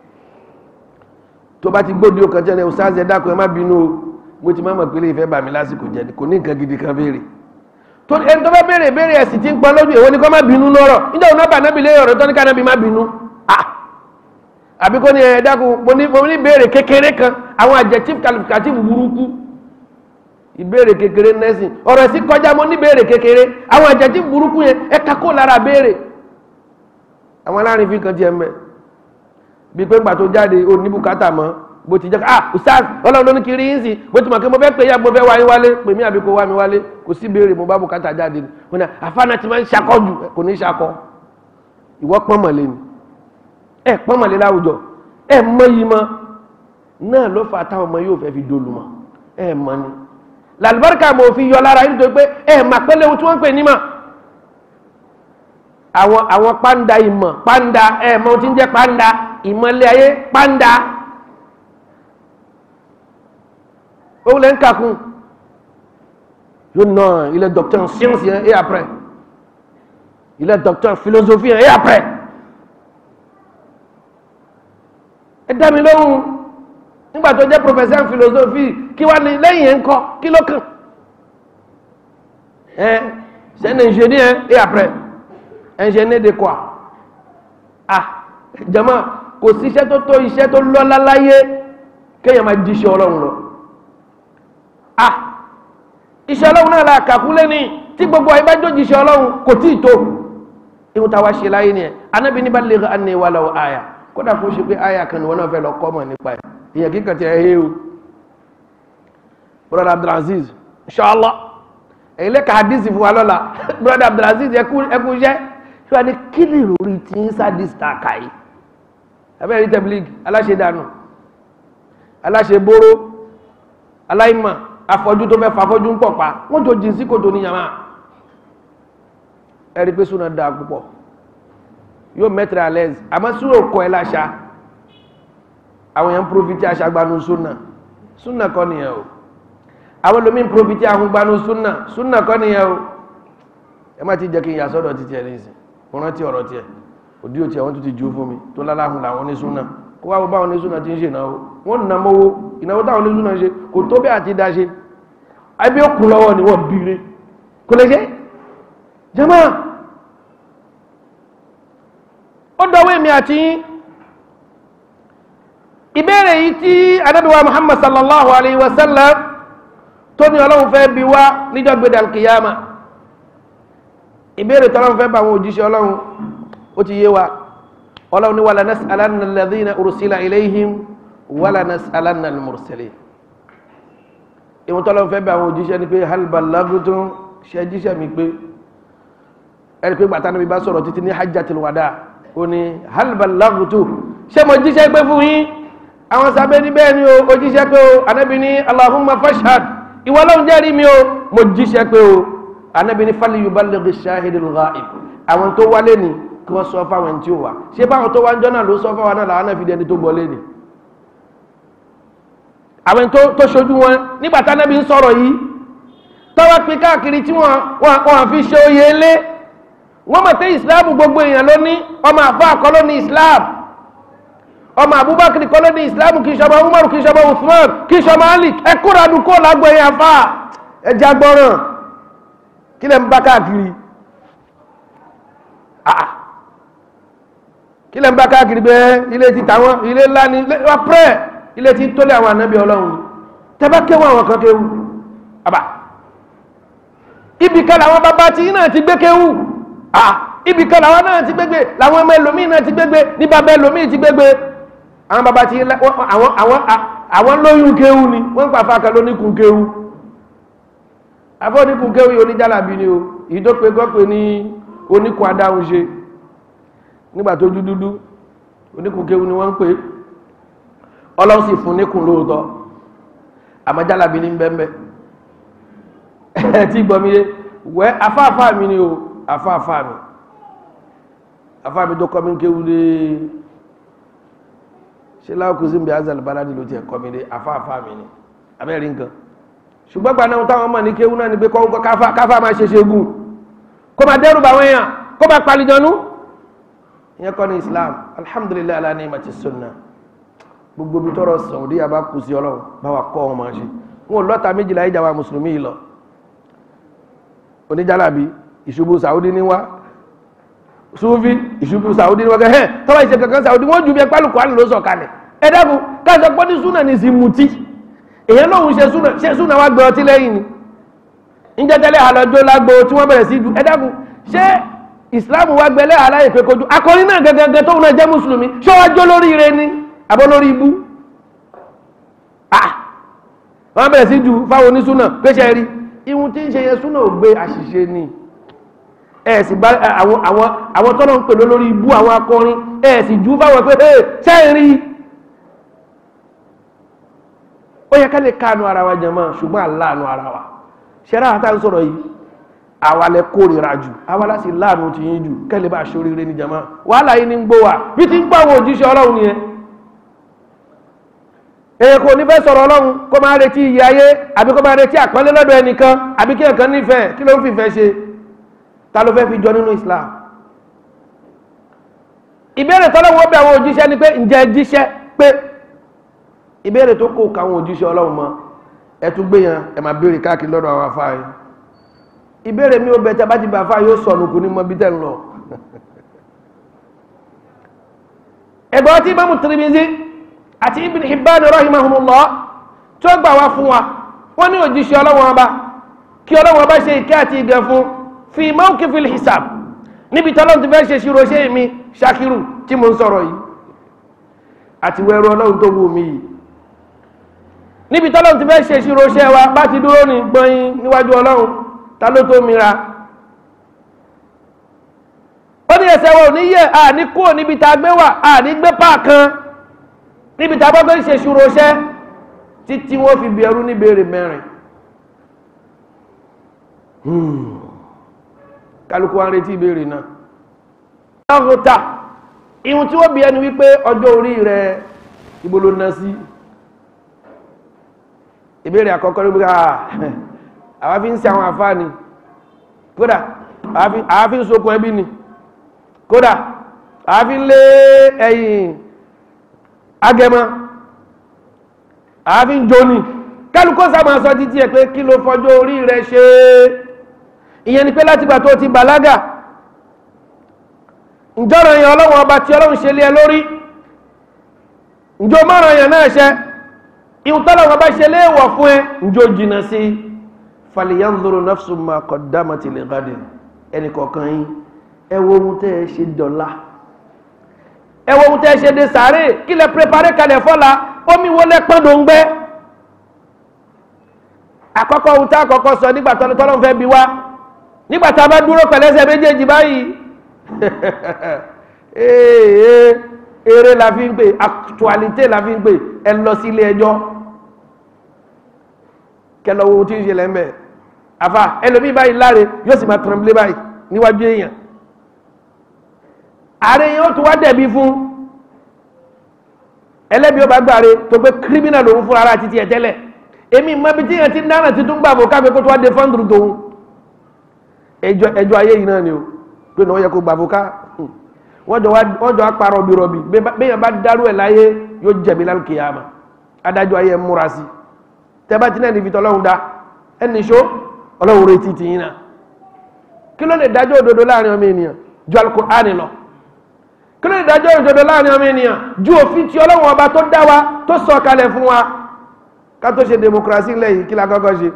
tó bá ti gbóde ọkàn jẹ́ ẹ̀ zaz ẹ̀ dákun ẹ̀ má bínú o mo ti má mọ̀ pé lè fẹ́ bà mí lásìkò jẹ́ kò ní nǹkan gidi kan béèrè tó ẹni tó bá béèrè béèrè ẹ̀sì tí ń pọn lójú èwo ni kọ́ má bínú lọ́rọ̀ níjọ́ òun náà bà nábì lé ọ̀rọ̀ tó ní ká nábì má bínú ah àbí kó ní ẹ̀ dákun mo ní mo ní béèrè kékeré kan àwọn adjective qualificative burúkú ìbéèrè kékeré nẹ́sìn ọ̀rọ̀ ẹ̀sìn kọjá mo ní béèrè kékeré àwọn adjective burúkú yẹn ẹ kakó lára béèrè àwọn alárin fi kan tiẹ̀ mẹ́ bí pé ńgbà tó jáde ò ní bùkátà mọ́ bó ti jẹ́ ah ustaz ọlọ́run ló ní kiri yín sí bó ti mọ̀ kí mo fẹ́ pè ya mo fẹ́ wá yín wálé pè mí àbí kó wá mi wálé kò sí béèrè mo bá bùkátà jáde ni wọn ni àfáàná ti máa ń ṣakọ jù kò ní ṣakọ ìwọ pọ́n mọ̀lẹ́ ni ẹ pọ́n mọ̀lẹ́ láwùjọ ẹ mọ yìí mọ náà ló fà táwọn ọmọ yóò fẹ́ fi dolu mọ ẹ mọ ni làlùbáríkà mo fi yọ lára yín nítorí pé ẹ mà pẹ́lẹ́ ohun tí wọ́n ń pè ní mà àwọn àwọn pàǹdà ìmọ̀ pàǹdà ẹ̀ mọ tí ń jẹ́ pàǹdà ìmọ̀lẹ̀ ayé pàǹdà òun lè ń kàkún yóò nà il est docteur en science hein, et après il est docteur en philosophie hein, et après ẹ dá mi lóhùn nígbà tó jẹ́ professeur en philosophie kí wá ní lẹ́yìn ẹ̀ ń kọ́ kí ló kàn ẹ c'est un ingénieur et après ingénieur de quoi ah jama kò sí iṣẹ́ tó tó iṣẹ́ tó lọ́lá láyé kéèyàn máa jíṣẹ́ ọlọ́run lọ ah iṣẹ́ ọlọ́run náà la kàkúlé ní tí gbogbo àyíbá jójìṣẹ́ ọlọ́run kò tí ì tó ihun táwa ṣe láyé ni ẹ̀ anábì ní balligh anni walau aya kódà kó ṣe pé aya kan ni wọn náà fẹ́ lọ kọ́ mọ̀ nípa ẹ̀ ìyẹn kíkàn tí ẹ hé o brother abdulaziz inshallah èyí lẹ́ka hadisi fún wa lọ́la brother abdulaziz ẹkú ẹkú iṣẹ́ ṣé wàá ní kí ni ìròrí tí ń sáàdì star kàyí abẹ́rẹ́ rí tẹ̀blígì aláṣẹ dànù aláṣẹ bóró aláìmọ̀ afọ́jú tó fẹ́ fafọ́jú ń pọ̀ pa wọ́n tó jìn sí kòtò ní yàmá ẹ̀rí pé súnà dáa púpọ̀ yóò mẹ́tẹ̀rẹ̀ alẹ́z àmọ́ súnà kọ́ ẹ láṣà àwọn èèyàn profiti aṣàgbanu súnà súnà kọ́ nìyẹn o àwọn lomi profiti ahungbanu súnà súnà kọ́ nìyẹn o ẹ má ti jẹ́ kí n yà sọ́dọ̀ títí ẹ̀ nísìn mo rántí ọ̀rọ̀ tiẹ̀ òdí òtí àwọn tó ti jù fún mi tó láláhùn làwọn ní súnà kó wá báwọn ní súnà ti ń ṣe ìnáwó wọ́n nà mọ́wó ìnáwó táwọn ní súnà ṣe kò tó bí àti dáṣe ẹbí ó kù lọ́wọ́ ni wọ́n bíire kò lè ṣe jama ó dọwọ́ èmi àti yín ìbéèrè yìí tí anábíwá muhammad sallallahu alayhi wa sallam tó ní ọlọ́run fẹ́ bi wá níjọ́ gbéra alkiyama ìbéèrè tọ́lọ́run fẹ́ bá àwọn òjíṣẹ́ ọlọ́run ó ti yé wa ọlọ́run ní wàlá nas'alanna alladhina ursila ilayhim wàlá nas'alanna al-mursalin ìwọ̀n tọ́lọ́run fẹ́ bá àwọn òjíṣẹ́ ni pé hal ballaghtum ṣe jíṣẹ́ mi pé ẹni pé gbàtà níbi bá sọ̀rọ̀ títí ní hajjatul wada ó ní hal ballaghtum ṣé mo jíṣẹ́ pé fún yín àwọn sábẹ́ ní bẹ́ẹ̀ ni o ó jíṣẹ́ pé o anábì ní allahumma fashhad ìwọ lóhun jẹ́rìí mi o mo jíṣẹ́ pé o anábì ní fali yuballighi shahidul ghaib àwọn tó wálé ni kí wọ́n sọ fáwọn tí ó wà ṣé báwọn tó wá ń jọ́ náà ló sọ fáwọn náà làwọn náà fi dẹni tó gbọ́lé ni àwọn tó tó ṣojú wọn nígbà tí anábì ń sọ̀rọ̀ yìí tọ́wọ́ pín káàkiri tí wọ́n wọ́n fi ṣe oyè lé wọ́n mọ̀ pé ìsìláàmù gbogbo èèyàn ló ní ọmọ àfọ́ àkọ́ ló ní islam ọmọ abubakar kọ́ ló ní islam kì í ṣọmọ umar kì í ṣọmọ usman kì í ṣọmọ ali ẹ kóra dùn kó lágbo èèyàn fa ẹ já gbọ́ràn kí lẹ́ ń bá káàkiri ah kí lẹ́ ń bá káàkiri bẹ́ẹ̀ ilé ti tàwọn ilé ńlá ni wọ́n pẹ́ ilé ti tó lé àwọn ànábì ọlọ́run tẹ́bá kéwọ́ àwọn kan kéwù àbá ibì kan làwọn bàbá tí náà ti gbé kéwù ah ibì kan làwọn náà ti gbégbé làwọn ọmọ ẹlòmíì náà ti gbégbé ní bàbá ẹlòmíì ti gbégbé àwọn bàbá tí àwọn àwọn àwọn lóyún kéwù ni wọ́n ń pàfà kan lóníkun kéwù afọ́ oníkun kéwù yìí oníjàlábí ni o èyí tó pe gọ́pẹ́ ní oníkun adáhùn ṣe nígbà tó dúdúdú oníkun kéwù ni wọ́n ń pè ọlọ́run sì fún níkun lóòótọ́ àmọ́ jàlábí ní bẹ́ẹ̀ ẹ̀ tí gbọ́mi yé wẹ́ afáàfáà mi ni o afáàfáà mi afáàmì tó kọ́ mi kéwú dé ṣe láwùkú sí bí azal baladi ló ti ẹ̀ kọ́ mi dé afáàfáà mi ni abẹ́rẹ́ nǹkan ṣùgbọ́n gbaná táwọn mọ̀ ní kéwú náà ni pé kọ́ káfá máa ṣe ṣe gùn kó máa dẹ́rù bàwọn èèyàn kó máa palijọ́nú ìyẹn kọ́ ní Islam alhamdulilayi ala ni'mati sunna gbogbo bí tọrọ Saudi abá kù sí ọlọ́run bá wa kọ́ wọn máa ṣe wọn ò lọ́ta méjìlá ìjà wa mùsùlùmí yìí lọ oníjàlábí ìṣubú Saudi ní wá sufi ìṣubú saudi ní wọ́n kẹ́ ẹ́ tọ́wọ́ ìṣe kankan saudi wọ́n ju bí ẹpálù kwan ló sọ kalẹ̀ ẹ dákun káṣọ pọ́ ní súnà ní sí mutí èyàn lóhun ṣe súnà ṣe súnà wá gbé ọtí lẹ́yìn ni ǹjẹ́ tẹ́lẹ̀ àlọ́jọ́ lágbo tí wọ́n bẹ̀rẹ̀ sí du ẹ dákun ṣé ìsìláàmù wá gbẹlẹ́ aláyè pé kojú akọrin náà gẹ́gẹ́gẹ́ tóun náà jẹ́ mùsùlùmí ṣé wọ́n jó lórí ire ni àbọ̀ lórí ibú ah wọ́n bẹ̀rẹ̀ sí du fáwọn onísúnà pé ṣe rí ihun tí ń ṣe yẹn súnà ò gbé àṣìṣe ni ẹ̀ẹ̀sì bá àwọn àwọn àwọn tọ́nà ń pèlú lórí ibú àwọn akọrin ẹ̀ẹ̀sì jú fáwọn pé ẹ̀ sẹ́ẹ̀rí ó yẹ ká lè káànú ara wa jẹmọ́ ṣùgbọ́n aláàánú ara wa ṣẹ́rá àtà ń sọ̀rọ̀ yìí àwa lẹ kórìíra jù àwa láti láàánú ti yín jù kẹ́lẹ́ bá ṣoríire ní jama wàhálà yìí ní ń gbó wa bí ti ń pa àwọn òjíṣẹ́ ọlọ́run nìyẹn èyí kò ní fẹ́ sọ̀rọ̀ ọlọ́run kó máa retí iye ayé àbí kó máa retí àpọ́nlé lọ́dọ̀ ẹnìkan àbí kí ẹ̀kan nífẹ̀ẹ́ kí ló ń fìfẹ́ ṣe ta ló fẹ́ fi jọ nínú Islam ìbéèrè tọ́lọ́wọ́ bẹ̀ àwọn òjíṣẹ́ ni pé ǹjẹ́ jíṣẹ́ pé ìbéèrè tó kò káwọn òjíṣẹ́ ọlọ́run mọ́ ẹ tún gbé yẹn ẹ máa béèrè káàkiri lọ́dọ̀ àwọn afá yìí ìbéèrè mi ò bẹ̀ tẹ́ bá ti bá afá yóò sọnù kù ní mọ́ bí tẹ́ ń lọ ẹgbẹ́ tí Imam Tirmidhi àti Ibn Hibban rahimahumullah tó gbà wá fún wa wọ́n ní òjíṣẹ́ ọlọ́wọ́n ọba kí ọlọ́wọ́n ọba ṣe ìkẹ́ àti ìgẹ̀ fún fi mawqifil hisab níbi tọ́lọ́n ti fẹ́ ṣe ṣírò ṣe mi ṣakiru tí mo ń sọ̀rọ̀ yìí àti wẹ́rọ ọlọ́run tó wù mí yìí níbi tọ́lọ́n ti fẹ́ ṣe ṣírò ṣe wa bá ti dúró ní gbọ́yìn níwájú ọlọ́run ta ló tó mira ó ní ẹsẹ̀ wọn ò ní yẹ àní kúrò níbi tá a gbé wà àní gbé páàkan níbi tá a bá fẹ́ ṣe ṣírò ṣe títí wọ́n fi bí ẹrú níbèrè mẹ́rin kálukú wa ń retí ìbéèrè náà. ọ̀húnta ihun tí wọ́n bí ẹni wípé ọjọ́ orí rẹ̀ ibo ló ná sí ìbéèrè àkọ́kọ́ ló bí ká àwa fi ń ṣe àwọn àfáàní kódà àwa fi ń sokun ẹbí ni kódà àwa fi ń lé ẹ̀yìn agẹmọ àwa fi ń jóni kálukú sábà sọ títí ẹ pé kí ló fọjọ́ orí rẹ̀ ṣe é ìyẹn ni pé láti gbà tó ti bàlágà ǹjọ́rọ̀ yẹn ọlọ́run ọba tí ọlọ́run ṣe lé ẹ lórí ǹjọ́ márùn yẹn náà ṣẹ ihun tọ́lọ́run ọba ṣe lé wọ̀ fún ẹ ǹjọ́ jìnnà sí falyanzuru nafsu ma qaddamat li ghadin ẹnì kọ̀ọ̀kan yín ẹ wo ohun tẹ́ ẹ ṣe dọ̀la ẹ wo ohun tẹ́ ẹ ṣe de sàárè kí lẹ pépáré kalẹ̀ fọ́la omi wo lẹ pọ́n dòńgbẹ́ àkọ́kọ́ ohun tá àkọ́kọ́ sọ nígbà tọ́lọ́run fẹ́ bi wá nígbà tá a bá dúró pẹ̀lẹ́sẹ̀ méjèèjì báyìí ee eré la fi ń pè actualité la fi ń pè ẹ lọ sí ilé ẹjọ́ kẹlọ wo tí ń ṣe lẹ́mẹ̀ àfa ẹlòmíì báyìí láre yóò sì máa tremble báyìí níwájú èèyàn ààrẹ yẹn ó tún wá dẹ̀bi fún ẹlẹ́bi ó bá gbàre tó pé criminal lòun fúnra ara títí ẹ̀ tẹ́lẹ̀ èmi mọ ibi tí yẹn ti ń dáná títún gbàgbọ́ káfíń kó tó wá dé fọ́ndùrù tòun ẹjọ́ ẹjọ́ ayé yìí náà ni o pé ní wọ́n yẹ kó gbà fúká wọ́n jọ wọ́n jọ apá rọ̀bì rọ̀bì bẹ́yàn bá dárú ẹ̀ láyé yóò jẹ̀bi lálùkìyàmà adájọ́ ayé ẹ̀ múra sí tẹ́bá tí náà ní fi tọ́lọ́hún dá ẹni ṣó ọlọ́run retí ti yín náà kí ló lè dájọ́ òdodo láàrin ọmọ ènìyàn ju Al-Qur'ani lọ kí ló lè dájọ́ òdodo láàrin ọmọ ènìyàn ju òfin tí ọlọ́run ọba tó dá wa tó sọ kalẹ̀ fún wa ká tó ṣe demokrasi lẹ́yìn kí la kọ́kọ́ ṣe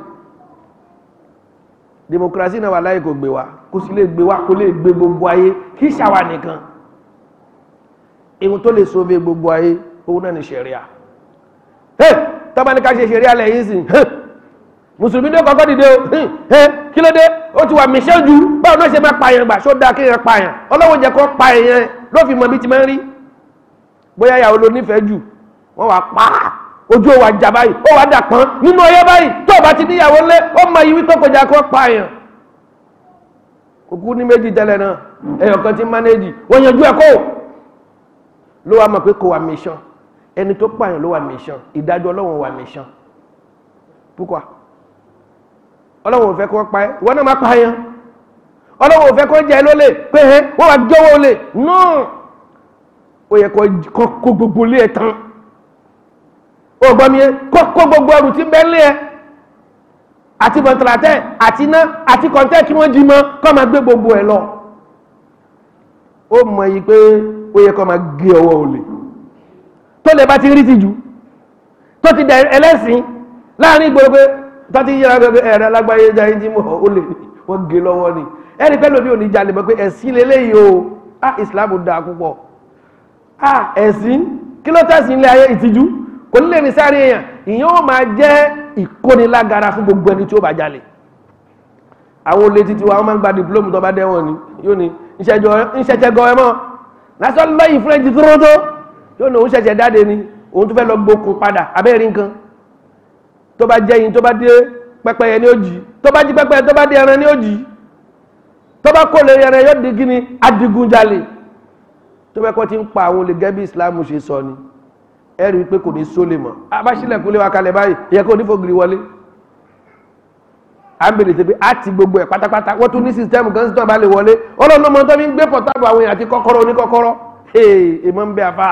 demokrasi náà wà láyé kò gbé wa kò sí lè gbé wa kò lè gbé gbogbo ayé kì í ṣàwà nìkan ihun tó lè sóbe gbogbo ayé òun náà ni ṣẹ̀ríà tọ́ba ní ká ṣe ṣẹ̀ríà lẹ́yìn sí mùsùlùmí ní kọ́kọ́ dìde o kí ló dé ó ti wà míṣẹ́ ju báwo náà ṣe máa pààyàn gbà ṣó dáa kéèyàn pààyàn ọlọ́wọ́ jẹ́ kó pa èèyàn ló fi mọ bí ti máa ń rí bóyá ìyàwó ló nífẹ̀ẹ́ jù wọ́n wà pa ojú ò wà jà báyìí ó wà dà pọ́n nínú ọyẹ́ báyìí tó o bá ti níyàwó lé ó mọ ìwí tó kọjá kó pààyàn òkú ní méjì tẹ́lẹ̀ náà ẹ̀yọ̀ kan ti mánéjì wọ́n yanjú ẹ̀ kó ló wá mọ̀ pé kò wà mission ẹni tó pààyàn ló wà mission ìdájọ́ ọlọ́wọ̀n wà mission púpọ̀ ọlọ́wọ̀n ò fẹ́ kó pa ẹ́ ìwọ náà má pààyàn ọlọ́wọ̀n ò fẹ́ kó jẹ́ lólè pé ẹ́ wọ́n wá jọ́wọ́ olè náà ó yẹ kó gbogbo lé ẹ tán ó gbọ́ mi ẹ́ kó gbogbo ọrùn tí ń bẹ́ lé ẹ àti bọ̀ntàlátẹ́ àti iná àti kọ̀ǹtẹ́ kí wọ́n jí mọ́ kọ́ máa gbé gbogbo ẹ̀ lọ ó mọ̀ yìí pé ó yẹ kọ́ máa gé ọwọ́ olè tó lè bá ti rí ti jù tó ti dẹ̀ ẹlẹ́sìn láàrin ìgboro pé tó ti yíra pé ẹ̀rẹ́ alágbáyé jayé tí mọ̀ ó lè wọ́n gé lọ́wọ́ ni ẹni pẹ́ lómi ò ní jalè mọ́ pé ẹ̀sìn lélẹ́yìí o ah Islam dáa púpọ̀ ah ẹ̀sìn kí ló tẹ̀sìn ilé ayé ìtìjú kò ní lè ní sáré èèyàn ìyẹn ó máa jẹ́ ìkónilágara fún gbogbo ẹni tí ó bá jalè àwọn olè títí wa wọ́n máa ń gba dìplómù tó bá dẹ́wọ̀n ni yóò ní ìṣẹ̀ṣẹ̀ gan ẹ mọ́ lásán lọ́yìn fúrẹ́ǹtì tó tó yóò ní òun ṣẹ̀ṣẹ̀ dáde ni òun tó fẹ́ lọ gbókun padà abẹ́rẹ́ nǹkan tó bá jẹ́ yín tó bá dé pẹ́pẹ́yẹ ní òjì tó bá jí pẹ́pẹ́yẹ tó bá dé ẹran ní òjì tó bá kó lè yẹrẹ yóò di gíní adigunjalè tó bá kọ́ ti ń pa àwọn olè gẹ́gẹ́ bí Islam ṣe sọ ni ẹ rí i pé kò ní sólè mọ́ abáṣílẹ̀kùn lé wa kalẹ̀ báyìí ìyẹn kò ní fògiri wọlé à ń bèrè tẹ́pẹ́ àti gbogbo ẹ̀ pátápátá wọ́n tún ní sísítẹ́mù kan sí tó bá lè wọlé ọlọ́run ọmọ tó fi ń gbé pọ̀tábù àwọn èèyàn àti kọ́kọ́rọ́ oníkọ́kọ́rọ́ ee èèmọ̀ ń bẹ àfà.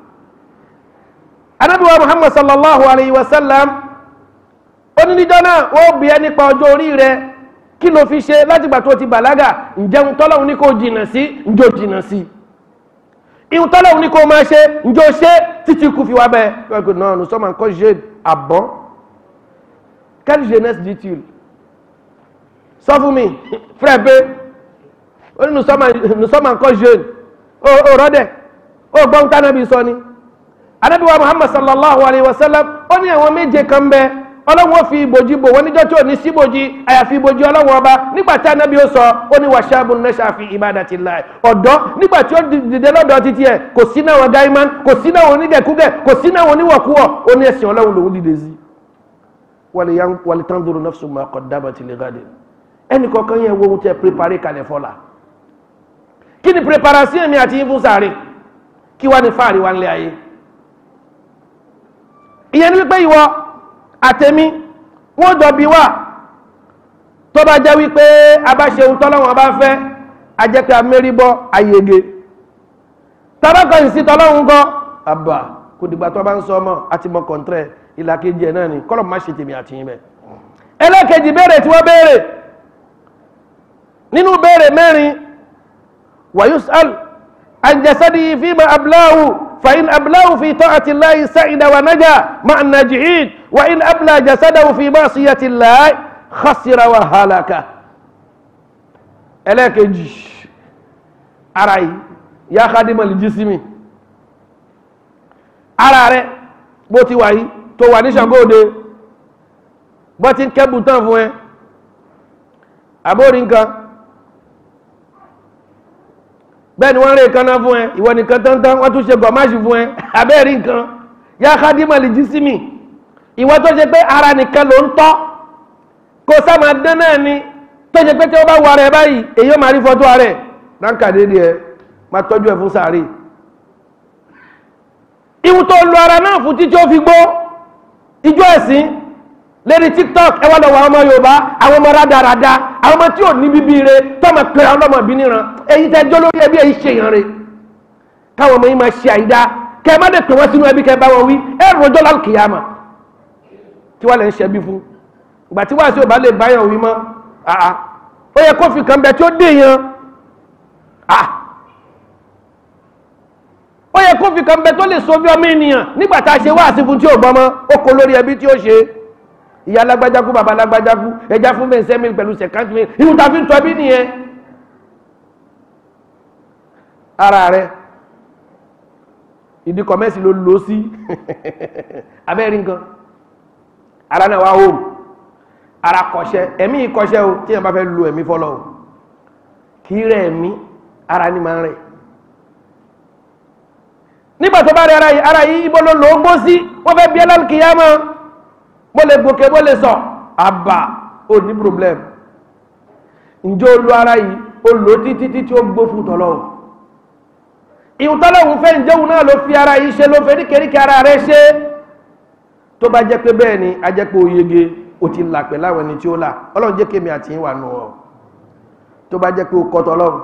anábìwá Muhammad sallallahu alayhi wa sallam onídìjọ́ náà wọ́n bí ẹ nípa ọjọ́ orí rẹ kí ló fi ṣe látìgbà tó ti bàlágà ǹjẹun tọ́lọ́run ní kò jìnnà sí ǹjọ́ jìnnà sí ihun tọ́lọ́run ní kò máa ṣe ǹjọ́ ṣe títí kú fi wá bẹ́ẹ̀ non nous sommes encore jeunes ah bon quelle jeunesse dit-il sọ fún mi frère pé ó ní nous sommes encore jeunes ó rọ́dẹ̀ ó gbọ́n tánàbí sọ ni anábíwá muhammad sallallahu alayhi wa sallam ó ní àwọn méje kan bẹ ọlọ́run ó fi ìbòjì bò wọ́n níjọ́ tí ò ní síbòjì àyàfi ìbòjì ọlọ́run ọba nígbà tí anábí ó sọ ó ní wàṣáàbù nẹ́ṣà fi ibadatillah ọ̀dọ́ nígbà tí ó dìde lọ́dọ̀ títí ẹ̀ kò sí náà wọn gáímán kò sí náà wọn onídẹ̀kúgẹ̀ kò sí náà wọn oníwọ̀kúwọ̀ ó ní ẹ̀sìn ọlọ́run lòún dìde sí wàlẹ̀ tanzuru nafsu ma qaddamat li ghadin ẹnì kọ̀ọ̀kan yẹn wo ohun tẹ prepare kalẹ̀ fọ́la kí ni preparation mi àti ìfún sáré kí wá ní fáàrí wá nílé ayé ìyẹn ní wípé ìwọ àtẹ̀mí wọ́n jọ bí wà tó bá jẹ́ wípé a bá ṣe ohun tọ́lọ́wọ́n bá fẹ́ a jẹ́ pé a mérí bọ́ ayege tọ́bákan ìsí tọ́lọ́wọ́n gọ́ àbà kò dìgbà tó bá ń sọ ọmọ àti mọ kọ̀ǹtrẹ̀ ìlàkejì ẹ̀ náà ni kọ́lọ̀ má ṣe tèmi àti yín bẹ́ẹ̀ ẹlẹ́kejì béèrè tí wọ́n béèrè nínú béèrè mẹ́rin ويسأل عن جسده فيما أبلاه فإن أبلاه في طاعة الله سعد ونجا مع الناجحين وإن أبلى جسده في معصية الله خسر وهلك إليك أرأي يا خادم الجسم أرأي بوتي واي تو واني شانغودي بوتي كبو تنفوين أبورين كان bẹ́ẹ̀ ni wọ́n rí nǹkan náà fún ẹ ìwọ nìkan tántán wọ́n tún ṣe gọ̀máṣì fún ẹ abẹ́ẹ̀rí nǹkan yá kádìmọ̀ lè jí sí mi ìwọ tó ṣe pé ara nìkan ló ń tọ́ kó sáma dán náà ni tó ṣe pé tí wọ́n bá wà rẹ̀ báyìí èyí ó máa rí fọ́tò rẹ̀ ránkà dédé ẹ máa tọ́jú ẹ fún sàárè ìwù tó lu ara náà fún títí ó fi gbó ijó ẹ̀sìn lérí tiktok ẹ wá lọ wọ àwọn ọmọ yorùbá àwọn ọmọ rádaràda àwọn ọmọ tí ò ní bíbí re tọmọ pé àwọn ọmọ bí níran èyí tẹ jọ lórí ẹbí èyí ṣe yàn re káwọn ọmọ yìí máa ṣe àyídá kẹ má dé pè wọn sínú ẹbí kẹ bá wọn wí ẹ rọjò lálùkìyàmà tí wọn lè ń ṣẹbí fún ìgbà tí wàá sí òbá lè báyàn wí mọ àá ó yẹ kó fi kan bẹ tí ó dé yan à ó yẹ kó fi kan bẹ tó lè so bí ọmọ ènìyàn nígbà tá a ṣe wáàsí fún tí ò gbọmọ ó kó lórí ẹbí tí ó ṣe ìyá alágbájákú bàbá alágbájákú ẹja fún bẹ́ẹ̀ sẹ́mi pẹ̀lú sẹ̀kántì mi ìhun ta fi ń tọ́ bí nìyẹn ara rẹ ìdí kọ̀mẹ́sì ló lò sí abẹ́rí nǹkan ara náà wá home ara kọ̀ṣẹ́ ẹ̀mí ìkọ̀ṣẹ́ o tí yẹn bá fẹ́ lo ẹ̀mí fọ́lọ́ o kì í rẹ̀ ẹ̀mí ara ní máa ń rẹ̀ nígbà tó bá rẹ̀ ara yìí ibo ló lò ó gbó sí wọ́n fẹ́ bí ẹlẹ́kìyàmọ́ mo lè gòkè mo lè sọ àbà ò ní problem ǹjẹ́ o lo ara yìí o lò títí títí ó gbó fún tọ́lọ́wọ́ ìhun tọ́lọ́wọ́ fẹ́ ǹjẹ́ òun náà ló fi ara yìí ṣe ló fẹ́ ríkèríkè ara rẹ̀ ṣe tó bá jẹ́ pé bẹ́ẹ̀ ni a jẹ́ pé o yege o ti là pẹ̀ láwọn ẹni tí ó là ọlọ́run jẹ́ kémi àti ìwà nù ọ́ tó bá jẹ́ pé o kọ́ tọ́lọ́run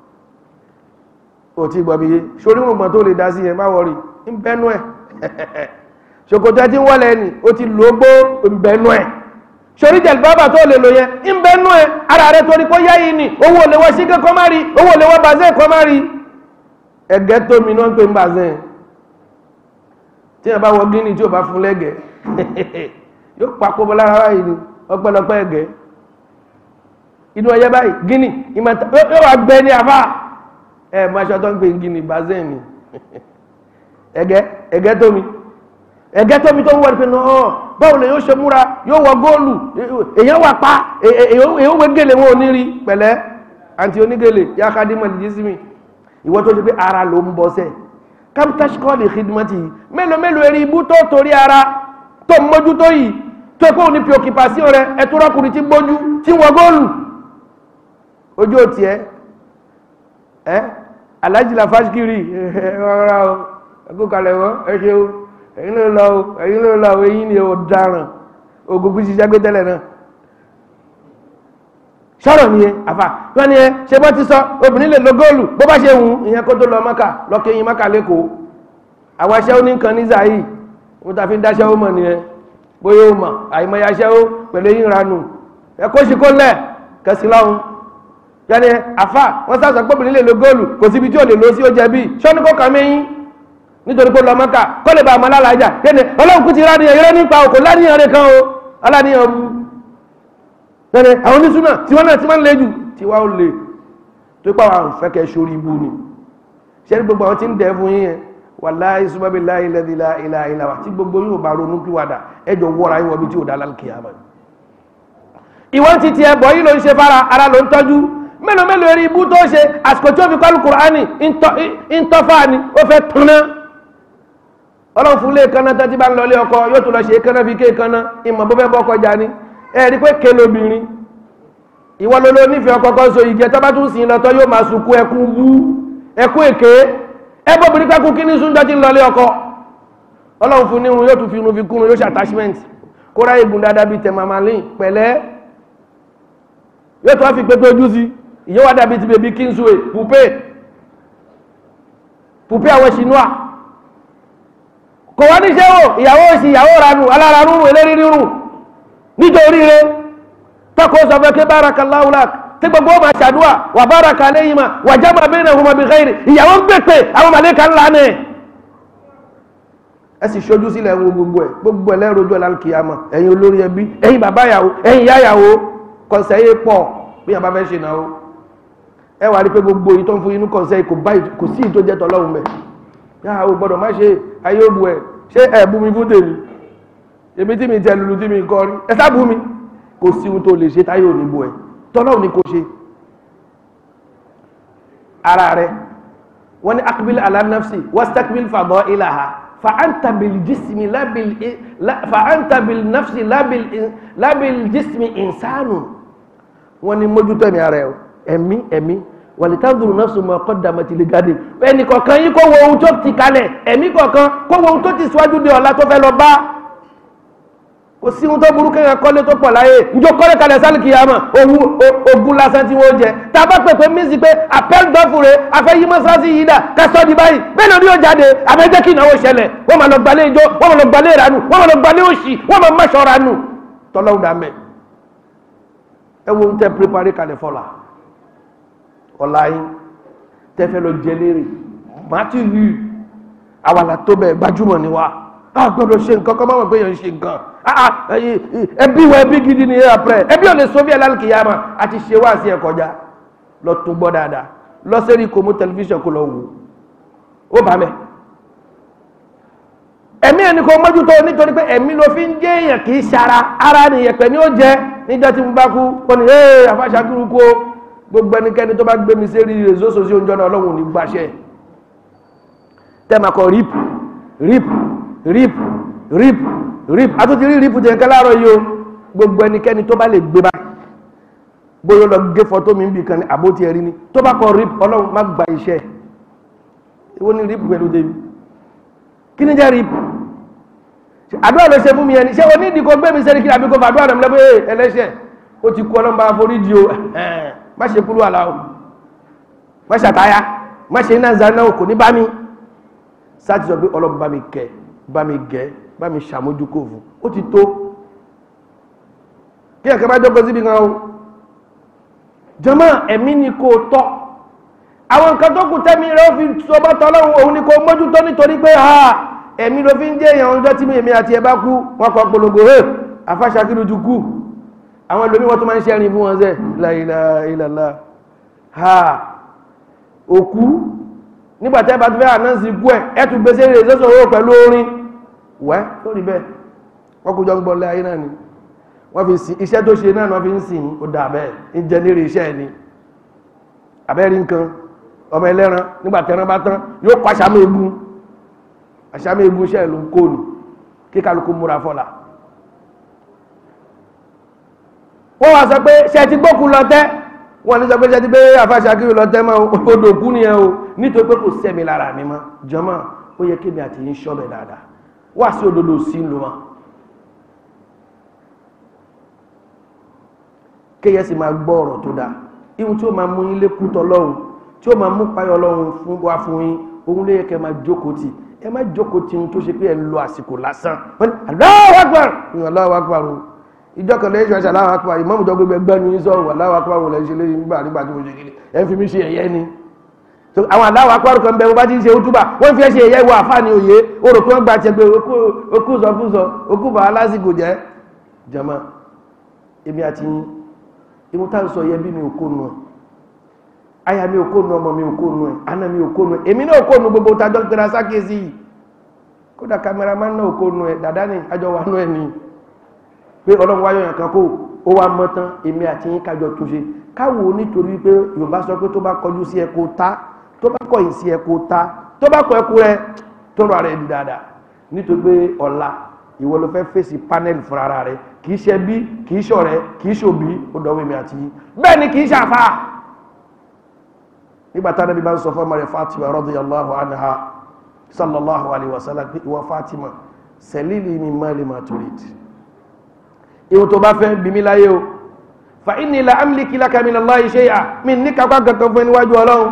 o ti gbọ́ mi yé sórí wọn gbọ́n tó lè dá sí yẹn má wọrí ń bẹ́nu ẹ̀ ṣòkòtò ẹtí ń wọlé ẹni ó ti lò ó gbó ìbẹ̀nú ẹ̀ ṣorí jẹ̀lú bábà tó lè lò yẹn ìbẹ̀nú ẹ̀ ara rẹ̀ torí kó yá yìí ni owó lè wọ síkẹ́ kọ́ má rí owó lè wọ bàzẹ́ kọ́ má rí ẹ̀gẹ́ tó mi náà ń pè ń bàzẹ́ tí wọ́n bá wọ gíní tí ò bá fún lẹ́gẹ̀ẹ́ yóò papò bọ́ lára báyìí ni ọpẹ́lọpẹ́ ẹ̀gẹ́ inú ọyẹ báyìí gíní ìmọ̀ta yóò wá gbẹ ní àfà ẹ̀ máa ṣọ́ tó ń pè ń gíní bàzẹ́ ni ẹ̀gẹ́ ẹ̀gẹ́ tó mi ẹ̀gẹ́ tómi tó ń wọ́n pé náà báwo lè yóò ṣe múra yóò wọ góòlù èyàn wà pa èyàn wé gèlè wọn ò ní rí pẹ̀lẹ́ àti onígèlè yá ká dín mọ̀lì jísí mi ìwọ́n tó ṣe pé ara ló ń bọ́ sẹ́ capital school ìhìdìmọ́tì yìí mélòó mélòó eré ibú tó torí ara tó ń mójú tó yìí tó kó ní preoccupation rẹ ẹtú rọkùnrin tí gbójú tí wọ góòlù ojú òtí ẹ ẹ alájìlá fásikiri ọ̀rọ̀ o ẹgbẹ́kalẹ̀ wọ́n ẹ ṣe o ẹ̀yin ló lọ o ẹ̀yin ló lọ o ẹ̀yin ni o dáràn ogun ṣiṣẹ́ gbé tẹ́lẹ̀ náà sọ̀rọ̀ ni ẹ àfà wọ́n ni ẹ ṣe bọ́ ti sọ obìnrin lè lo góòlù bó bá ṣe hùn ìyẹn kó tó lọ mọ́kà lọ́kẹ́yìn mọ́kà lẹ́kọ̀ọ́ àwọn aṣẹ́ ó ní nǹkan ní zayi wọ́n ta fi ń dáṣẹ́ ó mọ̀ ni ẹ bóyá ó mọ̀ àìmọye aṣẹ́ ó pẹ̀lú eyín ranù ẹ kó ṣe kó lẹ̀ kẹsì lọ́hùn yẹn ni àfà wọ́n sàṣọ pé obìnrin lè lo góòlù kò síbi tí ò lè lo sí ó jẹ bí sọ́ni kó kàn mẹ́yìn nítorí pé lọ mọ́kà kó lè bá àmọ́ lálàájà kéde ọlọ́run kú ti rá nìyẹn eré nípa òkò láníyàn rẹ̀ kan o aláníyàn bu bẹ́ẹ̀ àwọn onísúnà tí wọ́n náà ti máa ń le jù tí wá ó le tó pàwọ́ àwọn fẹ́kẹ́ sórí ibu ni ṣe ní gbogbo àwọn tí ń dẹ̀ fún yín yẹn wallahi subabi láì lẹ́dí ilá ilá wa tí gbogbo yóò bá ronú kí wàdà ẹjọ́ wọ́ra yín wọ́bi tí ò dá lálùkìyàmá ìwọ́n ti tiẹ̀ bọ̀ yìí ló ń ṣe fara ara ló ń tọ́jú mélòó mélòó eré ibú tó ṣe àsìkò tí ó fi kọ́lù kùránì ń tọ́fà ni ó fẹ́ tanná ọlọ́run fún lé kanna tó ti bá ń lọ lé ọkọ yóò tún lọ ṣe kanna fi ké kanna ìmọ̀ bó fẹ́ bọ́ kọjá ni ẹ rí pé ké lóbìnrin ìwọ ló ló nífẹ̀ẹ́ ọkọ kan so ìjẹ tó bá tún sìn lọ́tọ́ yóò máa sunkún ẹkún bú ẹkún èké ẹ bóbìnrin pẹ́kún kí ní súnjọ́ ti ń lọ lé ọkọ ọlọ́run fún nírun yóò tún fi irun fi kúrun yóò ṣe attachment kó ráyè gùn dáadáa bíi tẹ̀màmálìn pẹ̀lẹ́ yóò tún wá fi pépé ojú sí ìyẹn wá dàbí ti bèbí kingsway poupée poupée àwọn chinois kò wá ní ṣẹ́wò ìyàwó òsì ìyàwó ranù aláranù eléri rírùn nítorí rẹ tọ́kọ̀ sọ fẹ́ kí barakallahu lak tí gbogbo ọmọ ṣàdúwà wà baraka alayhima wà jama bainahuma bi khairi ìyàwó ń pèpè àwọn màlẹ́kà ńlá ní ẹ sì ṣojú sílẹ̀ wo gbogbo ẹ̀ gbogbo ẹ̀ lẹ́rọ̀ọ́jọ́ lálùkìyàmọ̀ ẹ̀yin olórí ẹbí ẹ̀yin bàbá yàwó ẹ̀yin ìyá yàwó kọ̀ọ̀sẹ̀ yé pọ̀ bí yàrá fẹ́ ṣe náà ẹ wà rí pé gbogbo yìí tó ń fún inú kọ̀ọ̀sẹ̀ kò sí ìtó jẹ́ tọ́lọ́run bẹ̀ yàrá o gbọ́dọ̀ má ṣe ayé òbu ẹ̀ ṣé ẹ̀ bú mi fún tèmi èmi tí mi tẹ lulu tí mi kọ́ rí ẹ sá bú mi kò sí ohun tó lè ṣe táyé òní bu ẹ̀ tọ́lọ́run ni kò ṣe ara rẹ̀ wọ́n ní akbil ala nafsi wastakbil fadailaha fa anta bil jismi la bil fa anta bil nafsi la bil la bil jismi insanu wọ́n ní mójútó ẹ̀mí ara ẹ̀ ẹ̀mí ẹ̀mí wàlítàdùrù nafsu ma qaddamat li gadi ẹnì kọ̀ọ̀kan yín kó wo ohun tó ti kalẹ̀ ẹ̀mí kọ̀ọ̀kan kó wo ohun tó ti síwájú de ọ̀la tó fẹ́ lọ bá kò sí ohun tó burú kéèyàn kọ́lé tó pọ̀ láyé njó kọ́lé kalẹ̀ sálìkì yàmà owó ogun lásán tí wọ́n jẹ tá a bá pè pé mísì pé appel dọ́fùrẹ́ afẹ́ yí mọ́sáàsì yìí dà kásọ́ di báyìí bẹ́ẹ̀ lórí yóò jáde àbẹ́jẹ́ kí ìnáwó ṣẹlẹ̀ wọ́n máa lọ gbalẹ̀ ijó wọ́n máa lọ gbalẹ̀ ìranù wọ́n máa lọ gbalẹ̀ òṣì wọ́n máa máṣọ́ ranù tọ́lọ́wù dà mẹ́ ẹ wo ń tẹ́ píríparí kalẹ̀ fọlá ọ̀la yín tẹ́ fẹ́ lọ jẹ lérè màtí rí àwàlà tó bẹ̀ gbajúmọ̀ ni wa a gbọ́dọ̀ ṣe nǹkan kọ́ máa mọ̀ pé yẹn ń ṣe nǹkan ẹbí wa ẹbí gidi ni après ẹbí ò lè sọ́bí ẹlálùkìyàmà àti ṣe wá sí ẹ kọjá lọ tún gbọ́ dáadáa lọ sẹ́rí kò mú tẹlifíṣàn kó lọ wò ó bá mẹ́ ẹ̀mí ẹni kò mójútó nítorí pé ẹ̀mí ló fi ń jẹ́ èèyàn kì í ṣara ara nìyẹn pẹ̀ ní ó jẹ níjọ́ tí mo bá kú ó ní ee àfàṣàkúrú kú o gbogbo ẹnikẹ́ni tó bá gbé mi sí rí rèzóso sí oúnjẹ náà ọlọ́run ò ní gbàṣẹ tẹ́ẹ̀mà kọ rip rip rip rip rip àtúntì rí rip jẹ́ nǹkan láàárọ̀ yìí o gbogbo ẹnikẹ́ni tó bá lè gbé bá bóyá lọ gé fọ́tò mi bì kan ní àbótí ẹ̀rí ni tó bá kọ rip ọlọ́run má gba iṣẹ́ ìwọ ni rip pẹ̀lú débi kí ni jẹ́ rip àdúrà ló ṣe fún mi ẹni ṣé o ní ìdí kó gbé mi sẹ́ni kí àbí kó fàdúrà rẹ̀ lẹ́gbẹ́ ẹlẹ́ṣẹ̀ ó ti kú ọlọ́run bá foríjì o má ṣe kúrú àlá o má ṣàtáyà má ṣe iná zaná o kò ní bá mi sáà ti sọ pé ọlọ́run bá mi kẹ́ bá mi gẹ́ bá mi ṣàmójúkò fún ó ti tó kí ẹ̀kẹ́ bá jókòó síbi kan o jọmọ́ ẹ̀mí ni kò tọ́ àwọn nǹkan tó kù tẹ́mi rẹ̀ ó fi sọmọ́ tọ́lọ́run òun ni kò mójútó nítorí pé ha ẹ̀mí ló fi ń jẹ́ èèyàn ọjọ́ tí èmi àti ẹ̀ bá kú wọn kọ polongo he afáṣakírù ju kú àwọn ẹlòmí wọn tó máa ń ṣẹ́rin fún wọn sẹ́ la ilaha illallah ha òkú nígbàtẹ́ bá tó fẹ́ ànánsì kú ẹ̀ ẹ̀ tún gbèsè rẹ̀ sọ́sọ̀ owó pẹ̀lú orin wẹ́ lórí bẹ́ẹ̀ wọ́n kó jọ ń gbọ́lẹ̀ ayé náà ni wọ́n fi sí iṣẹ́ tó ṣe náà wọ́n fi ń sìn ó dà bẹ́ẹ̀ ń jẹ lérí iṣẹ́ ẹni abẹ́rí nǹkan ọmọ ẹlẹ́ran nígbà tẹ́ran bá tán yóò kọ́ àṣàmì egun àṣàmì egun iṣẹ́ ìlú kóòlù kí kálukú múra fọ́la wọ́n wá sọ pé ṣe ti gbókù lọ tẹ́ wọ́n ní sọ pé ṣe ti pé àfàṣàkiri lọ tẹ́ mọ́ odò kú nìyẹn o nítorí pé kò sẹ́mi lára mi mọ́ jọmọ́ ó yẹ kí mi àti yín ṣọ́bẹ̀ dáadáa wá sí òdodo sí ń lo wọn kéyẹ sì máa gbọ́ ọ̀rọ̀ tó dáa ihun tí ó máa mú yín lékún tọlọ́run tí ó máa mú payọ̀ ọlọ́run fún wa fún yín òun ló yẹ kẹ́ máa jókòó tì ẹ má jókòó tì ohun tó ṣe pé ẹ lo àsìkò lásán wọ́n ní Allahu Akbar ní Allahu Akbar o ìjọ kan lẹ́yìn ṣọ́ọ̀ṣì Allahu Akbar ìmọ̀mù tó gbégbé gbẹ́nu yín sọ̀rọ̀ Allahu Akbar wọn lẹ́yìn ṣe lẹ́yìn nígbà nígbà tí mo ṣe kiri ẹ fi mí ṣe ẹ̀yẹ ni so àwọn Allahu Akbar kan bẹ wọn bá ti ń ṣe útúbà wọ́n fi ẹ́ ṣe ẹ̀yẹ ìwọ àfáàní òye o rò pé wọ́n gba tiẹ̀ pé okú sọkúsọ okú bàá lásìkò jẹ́ jama èmi àti yín ìwọ́n tá ń sọ yẹ bí mi ò kó nu ẹ̀ aya mi ò kó nu ọmọ mi ò kó nu ẹ̀ ana mi ò kó nu ẹ̀ èmi náà ò kó nu gbogbo tajọ́ ń pera sákèsí yìí kódà kameraman náà ò kó nu ẹ̀ dàdá ni àjọ wà nú ẹ̀ ni pé ọlọ́run wáyọ̀ yàn kan kó ó wá mọ́ tán èmi àti yín kájọ tó ṣe káwo nítorí pé yorùbá sọ pé tó bá kọjú sí ẹ kó ta tó bá kọ̀yìn sí ẹ kó ta tó bá kọ ẹkú rẹ tó rọ ara ẹ di dáadáa nítorí pé ọ̀la ìwọ ló fẹ́ fèsì panel fúnra ara rẹ kì í ṣe bí kì í ṣọ̀rẹ́ kì í ṣòbí ó dọ̀wọ́ èmi àti yín bẹ́ẹ̀ ni kì í ṣàfà nígbà tá nàbí bá ń sọ fún ọmọ rẹ̀ Fatima radiyallahu anha sallallahu alayhi wa sallam pé ìwọ Fatima sẹ̀lílì min mali ma turid ìwọ tó bá fẹ́ bí mi láyé o fa inni la amliki laka min Allahi shay'a mi ní kápá kankan fún níwájú ọlọ́run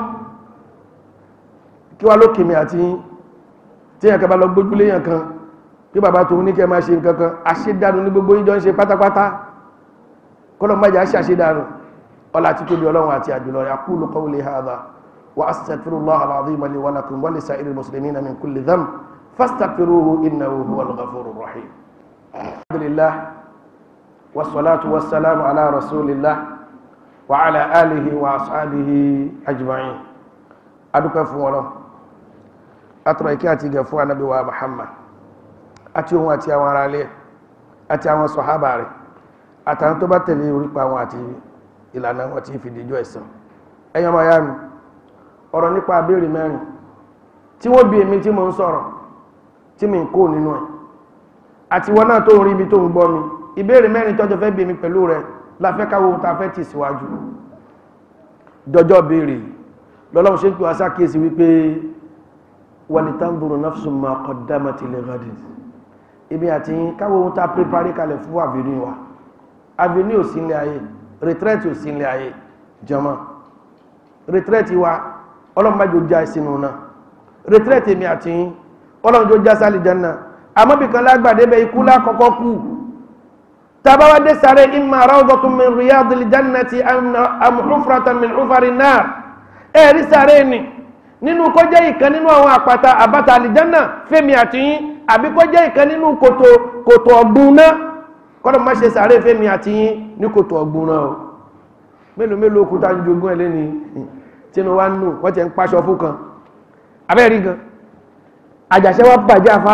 kí wá ló kèmí àti yín tí yàn kan bá lọ gbójúlé yàn kan kí bàbá tòun ní kẹ́ máa ṣe nǹkan kan àṣedànù ní gbogbo ìjọ ń ṣe pátápátá kọ́lọ̀ májà ṣàṣedànù ọlá tí tóbi ọlọ́run àti àjùlọ rẹ̀ aqulu qawli hadha wa astaghfirullaha al-azima li wa lakum wa li sa'iril muslimina min kulli dhanb fastaghfiruhu innahu huwal ghafurur rahim alhamdulillah wassalatu wassalamu ala rasulillah wa ala alihi wa ashabihi ajma'in adúpẹ́ fún wọn atọ̀rọ̀ ìkẹ́ àti ìgẹ̀ fún anábí wa Muhammad àti ohun àti àwọn ará ilé àti àwọn sọ̀hábà rẹ̀ àtàwọn tó bá tẹ̀lé orípa wọn àti ìlànà wọn tí fi dìjọ́ ẹ̀san ẹ̀yàn máa yá mi ọ̀rọ̀ nípa abéèrè mẹ́rin tí wọ́n bí èmi tí mo ń sọ̀rọ̀ tí mi ń kó nínú ẹ̀ àti wọn náà tó ń rí ibi tó ń gbọ́ mi ìbéèrè mẹ́rin tọ́jọ́ fẹ́ bí èmi pẹ̀lú rẹ̀ la fẹ́ káwọ́ ohun tá a fẹ́ tì síwájú dọjọ́ béèrè lọ́lọ́run ṣe ń pè wá sákèsí wípé walitanzuru nafsun ma qaddamat li ghadin ibi àti káwọ́ ohun tá a prepare kalẹ̀ fún avenue wa avenue ò sí ilé ayé retreat ò sí ilé ayé jọmọ́ retreat wa ọlọ́mọdé já sínú náà retreat èmi àti ọlọ́mọdé já sálì janna àmọ́bìkan lágbàdé bẹ ikú lákọ́kọ́ kú tabawa dé sáré imma rawdatun min riyadil jannati am hufratan min hufari nar ẹ̀rí sáré ni nínú kó jẹ́ ìkan nínú àwọn àpáta àbáta àlìjánà fẹ́mi àti yín àbí kó jẹ́ ìkan nínú kòtò kòtò ọ̀gbun náà kọ́dọ̀ má ṣe sáré fẹ́mi àti yín ní kòtò ọ̀gbun náà o mélòó mélòó òkúta jogún ẹ̀ lẹ́ni tínú wa nù wọ́n ti ń paṣọ fún kan abẹ́rí gan àjàṣẹ́ wa bàjẹ́ àfa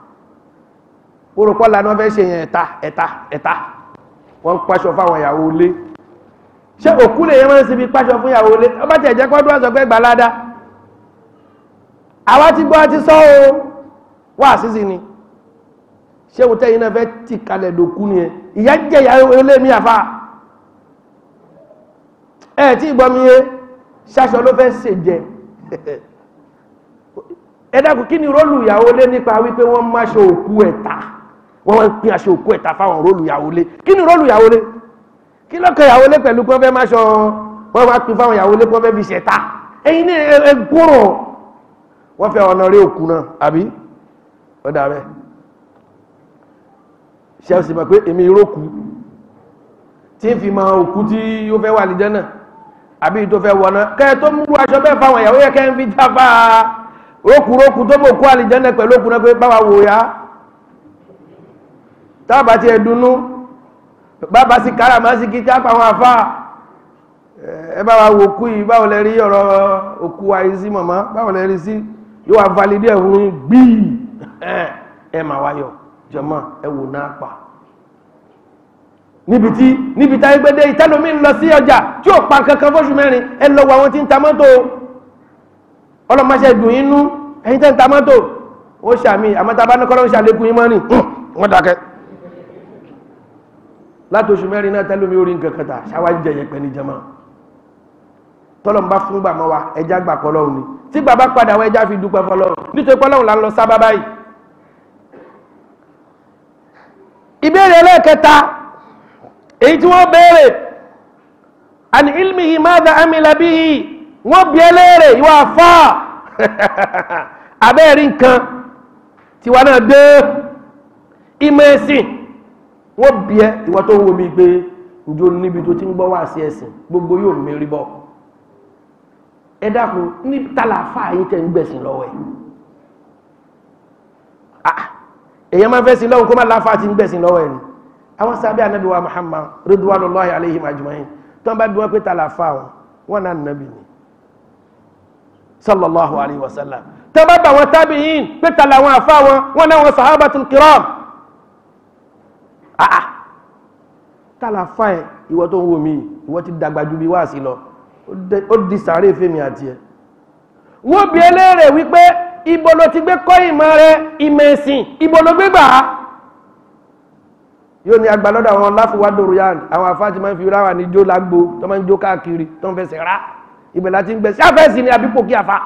orúkọ lànà fẹ́ ṣe yẹn ẹ̀ta ẹ̀ta ẹ̀ta wọ́n ń paṣọ fáwọn ìyàwó ilé ṣé òkú lè yẹn máa ń sinmi páṣọ fún ìyàwó ilé ọba tí ẹ̀jẹ̀ kọ́ dúró sọ pé gbà ládàá àwa ti gbọ́ ti sọ o wá sísì ni ṣé o tẹ́yìn náà fẹ́ tì kalẹ̀ dòkú ni ẹ ìyá jẹ́ ìyàwó ilé mi àfa ẹ tí gbọ́ mi yé ṣaṣọ ló fẹ́ ṣe jẹ ẹ dákun kí ni rólù ìyàwó ilé nípa wípé wọ́n máṣọ òkú ẹ̀ta wọ́n wọ́n pín aṣọ òkú ẹ̀ta fáwọn rólù ìyàwó ilé kí ni rólù ìyàwó ilé kí lọ́kọ̀ ìyàwó lé pẹ̀lú pọ́n fẹ́ máa ṣọ wọ́n wá pín fáwọn ìyàwó lé pọ́n fẹ́ fi ṣẹ̀ta ẹ̀yin ní ẹgbọ́rọ̀ wọ́n fẹ́ ọ̀nà rí òkú náà àbí ó dà bẹ́ẹ̀ ṣe ó sì mọ̀ pé èmi ìrókù tí ń fi mọ òkú tí ó fẹ́ wà ní jẹ́nà àbí tó fẹ́ wọ̀nà kẹ́ tó mú aṣọ bẹ́ẹ̀ fáwọn ìyàwó yẹ kẹ́ ń fi jáfa rókùrókù tó mọ̀ kú àlìjẹ́nà pẹ̀lú òkú náà pé báwa wò ya tábà ti ẹ̀ dunnú bàbá sí kára máa sí kí kápá àwọn afá ẹ bá wa wò kú yìí báwo lẹ rí ọ̀rọ̀ òkú àìsí mọ̀mọ́ báwo lẹ rí sí yóò wá validé ẹ̀hún gbíì ẹ mà wáyọ̀ jọmọ́ ẹ wò náà pa níbi tí níbi táyé gbédé ìtẹ́lómi ń lọ sí ọjà tí ò pa kankan fóṣù mẹ́rin ẹ lọ wọ àwọn tí ń ta mọ́tò ọlọ́mọṣẹ́ dùn inú ẹ̀yin tẹ́ ń ta mọ́tò ó ṣàmì àmọ́tàbá ní kọ́lọ́ ń ṣàlékún yín mọ́ni wọ́n dákẹ́ láti oṣù mẹ́rin náà tẹ́lómi orí nǹkan kẹta ṣáwá jẹyẹ pẹ́ ní jẹma tọ́lọ̀ ń bá fún gbà mọ́ wa ẹja gbà pọ̀ lọ́hùn ni tí bàbá padà wọ ẹja fi dúpẹ́ fọlọ́hùn nítorí pọ́lọ́hùn là ń lọ sábà báyìí. ìbéèrè ẹlẹ́ẹ̀kẹta èyí tí wọ́n béèrè àni ilmihi madha amila bihi wọ́n bí ẹlẹ́rẹ̀ ìwà fà abẹ́ẹ̀rí nǹkan tiwa náà dé ìmọ̀ ẹ̀sìn wọ́n bí ẹ ìwà tó ń wo mi pé njó níbi tó ti ń gbọ́ wá sí ẹ̀sìn gbogbo yóò mérí bọ́ ẹ dákun ní tàlàfà yìí tẹ̀ ń gbẹ̀sìn lọ́wọ́ ẹ̀ èyàn máa fẹ́ sí lọ́wọ́ kó má láfà ti ń gbẹ̀sìn lọ́wọ́ ẹ̀ ni àwọn sábẹ́ ànábì wa Muhammad ridwanullahi alayhim ajma'in tó ń bá bí wọ́n pé tàlàfà wọn wọn náà nàbì ni sallallahu alayhi wa sallam tó bá bá wọn tabi'in pé tàlà wọn àfà wọn wọn náà wọn sahabatul kiram àà tàlàfà ẹ̀ ìwọ tó ń wò mí ìwọ ti dàgbà ju bí wá sí lọ ó di sàárè fèmí àti ẹ̀ wọ́n bí eléèrè wípé ibo ló ti gbé kọ́ ìmọ̀ rẹ ìmọ̀ ẹ̀sìn ibo ló gbé gbà á yóò ní agbálọ́dọ̀ àwọn láfíwádòrò yá àwọn afáàtì máa ń fi ráwà ní jó lágbó tó máa ń jó káàkiri tó ń fẹsẹ̀ rá ibẹ̀ láti ń gbẹ̀sí àfẹ́sì ni àbípò kí àfa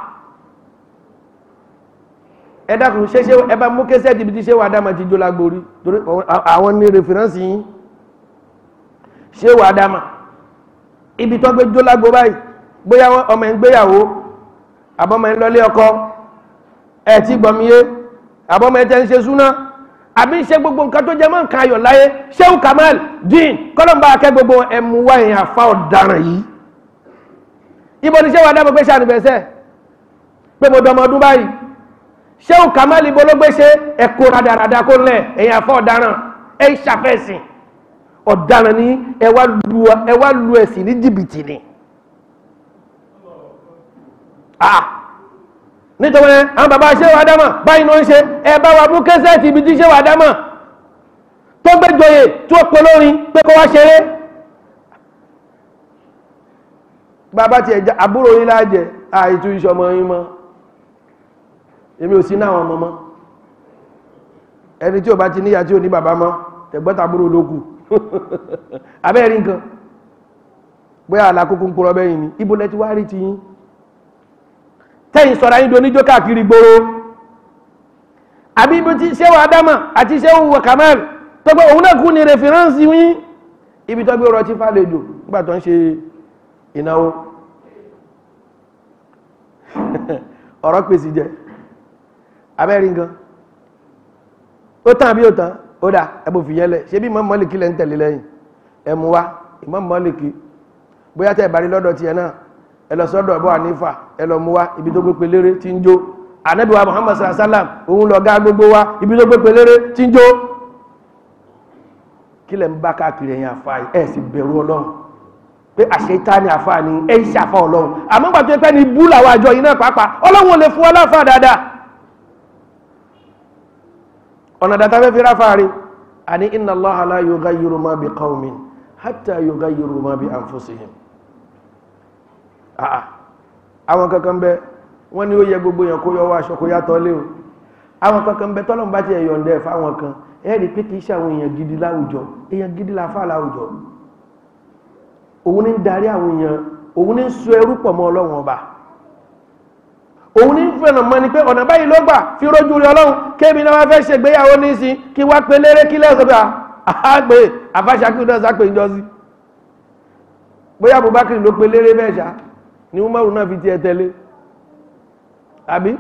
ẹ dákun ṣe ṣe ẹ bá mú kẹsẹ̀ tìbí tí ṣé wàá dáma ti jó lágbó rí torí àwọn ní rẹfìránsì yín ṣé wàá dáma ibi tó gbé jó lágbó báyìí bóyá ọmọ ẹ̀ ń gbéyàwó àbọ̀mọ̀ ẹ̀ ń lọlé ọkọ ẹ̀ tí gbọmíyé àbọ̀mọ̀ ẹ̀ tẹ́ ń ṣe súná àbí ṣe gbogbo nǹkan tó jẹ mọ́ nǹkan ayọ̀ láyé Shehu Kamal dín kọ́lọ́mbà akẹ́ gbogbo ẹ̀mú wá èèyàn àfa ọ̀daràn yìí ibo ni Shehu Adamu gbé ṣàníbẹ̀sẹ̀ pé mo dọmọ ọdún báyìí Shehu Kamal ibo ló gbé ṣe ẹ̀kọ́ radarada kó lẹ̀ èèyàn àfa ọ̀daràn ẹ̀ ń ṣàfẹ́sìn ọ̀daràn ní ẹ wá lu ẹ̀sìn ní jìbìtì ni nítorí àwọn bàbá Shehu Adamu báyìí ló ń ṣe ẹ bá wa mú kẹsẹ̀tì ibi tí Shehu Adamu tó gbé joyè tó pè lórin pé kó wá ṣeré bàbá ti ẹja àbúrò yín láàjẹ àìtú ìṣọmọ yín mọ́ èmi ò sí náà ọmọ mọ́ ẹni tí ò bá ti níyà tí ò ní bàbá mọ́ tẹ̀gbọ́ntàbúrò ló kù abẹ́rí nǹkan bóyá àlàkókò ń pọ̀rọ̀ bẹ́yìn ni ibo lẹ ti wá rí ti yín tẹ́yìn sọ̀rọ̀ ayíndo níjó káàkiri gbòòrò àbí ibi tí Shehu Adamu àti Shehu Kamal tó pé òun náà kú ní rẹfìránsì yín ibi tó gbé ọ̀rọ̀ tí fàlejò nígbà tó ń ṣe ìnáwó ọ̀rọ̀ pèsè jẹ abẹ́rí nǹkan ó tán àbí ó tán ó dà ẹbò fìyẹ́lẹ̀ ṣe bí Imam Málíkì lẹ́ ń tẹ̀lé lẹ́yìn ẹmú wá Imam Málíkì bóyá tẹ́ ìbárí lọ́dọ̀ tiẹ̀ náà ẹ lọ sọ́dọ̀ Abu Hanifa ẹ lọ mú wá ibi tó gbé pelére tí ń jó Ànábì wa Muhammad sallallahu alaihi wasallam òun lọ gá gbogbo wa ibi tó gbé pelére tí ń jó kí lẹ̀ ń bá káàkiri ẹ̀yìn àfa ẹ̀ sì bẹ̀rù Ọlọ́run pé àṣetá ni àfa ni ẹ̀ ń ṣàfà Ọlọ́run àmọ́ gbà tó pẹ́ ni bú làwọn àjọ yìí náà pàápàá Ọlọ́run ò lè fún ọlọ́fà dáadáa ọ̀nà dàtà fẹ́ fi ráfà rí àní inna Allaha la yughayyiru ma bi qawmin hatta yughayyiru ma bi anfusihim àà àwọn kankan bẹ wọ́n ní ó yẹ gbogbo yẹn kó yọ wá aṣọ kó yàtọ̀ lé o àwọn kankan bẹ tọ́lọ́mù bá ti ẹ̀yọ̀ ǹdẹ̀ fáwọn kan ẹ rí pé kì í ṣe àwọn èèyàn gidi láwùjọ èèyàn gidi la fà láwùjọ òun ní ń darí àwọn èèyàn òun ní ń so ẹrú pọ̀ mọ́ ọlọ́run ọba òun ní fẹ́ràn mọ́ ni pé ọ̀nà báyìí ló gbà fi rójú rí ọlọ́run kémi náà wá fẹ́ ṣègbéyàwó nísìn kí wá pé léré kí lẹ́sọ̀ pé àgbè àfáṣakí náà sápè ń jọ́sí bóyá Abubakar ló pé léré bẹ́ẹ̀ ṣá ni Umaru náà fi ti ẹ tẹ́lé àbí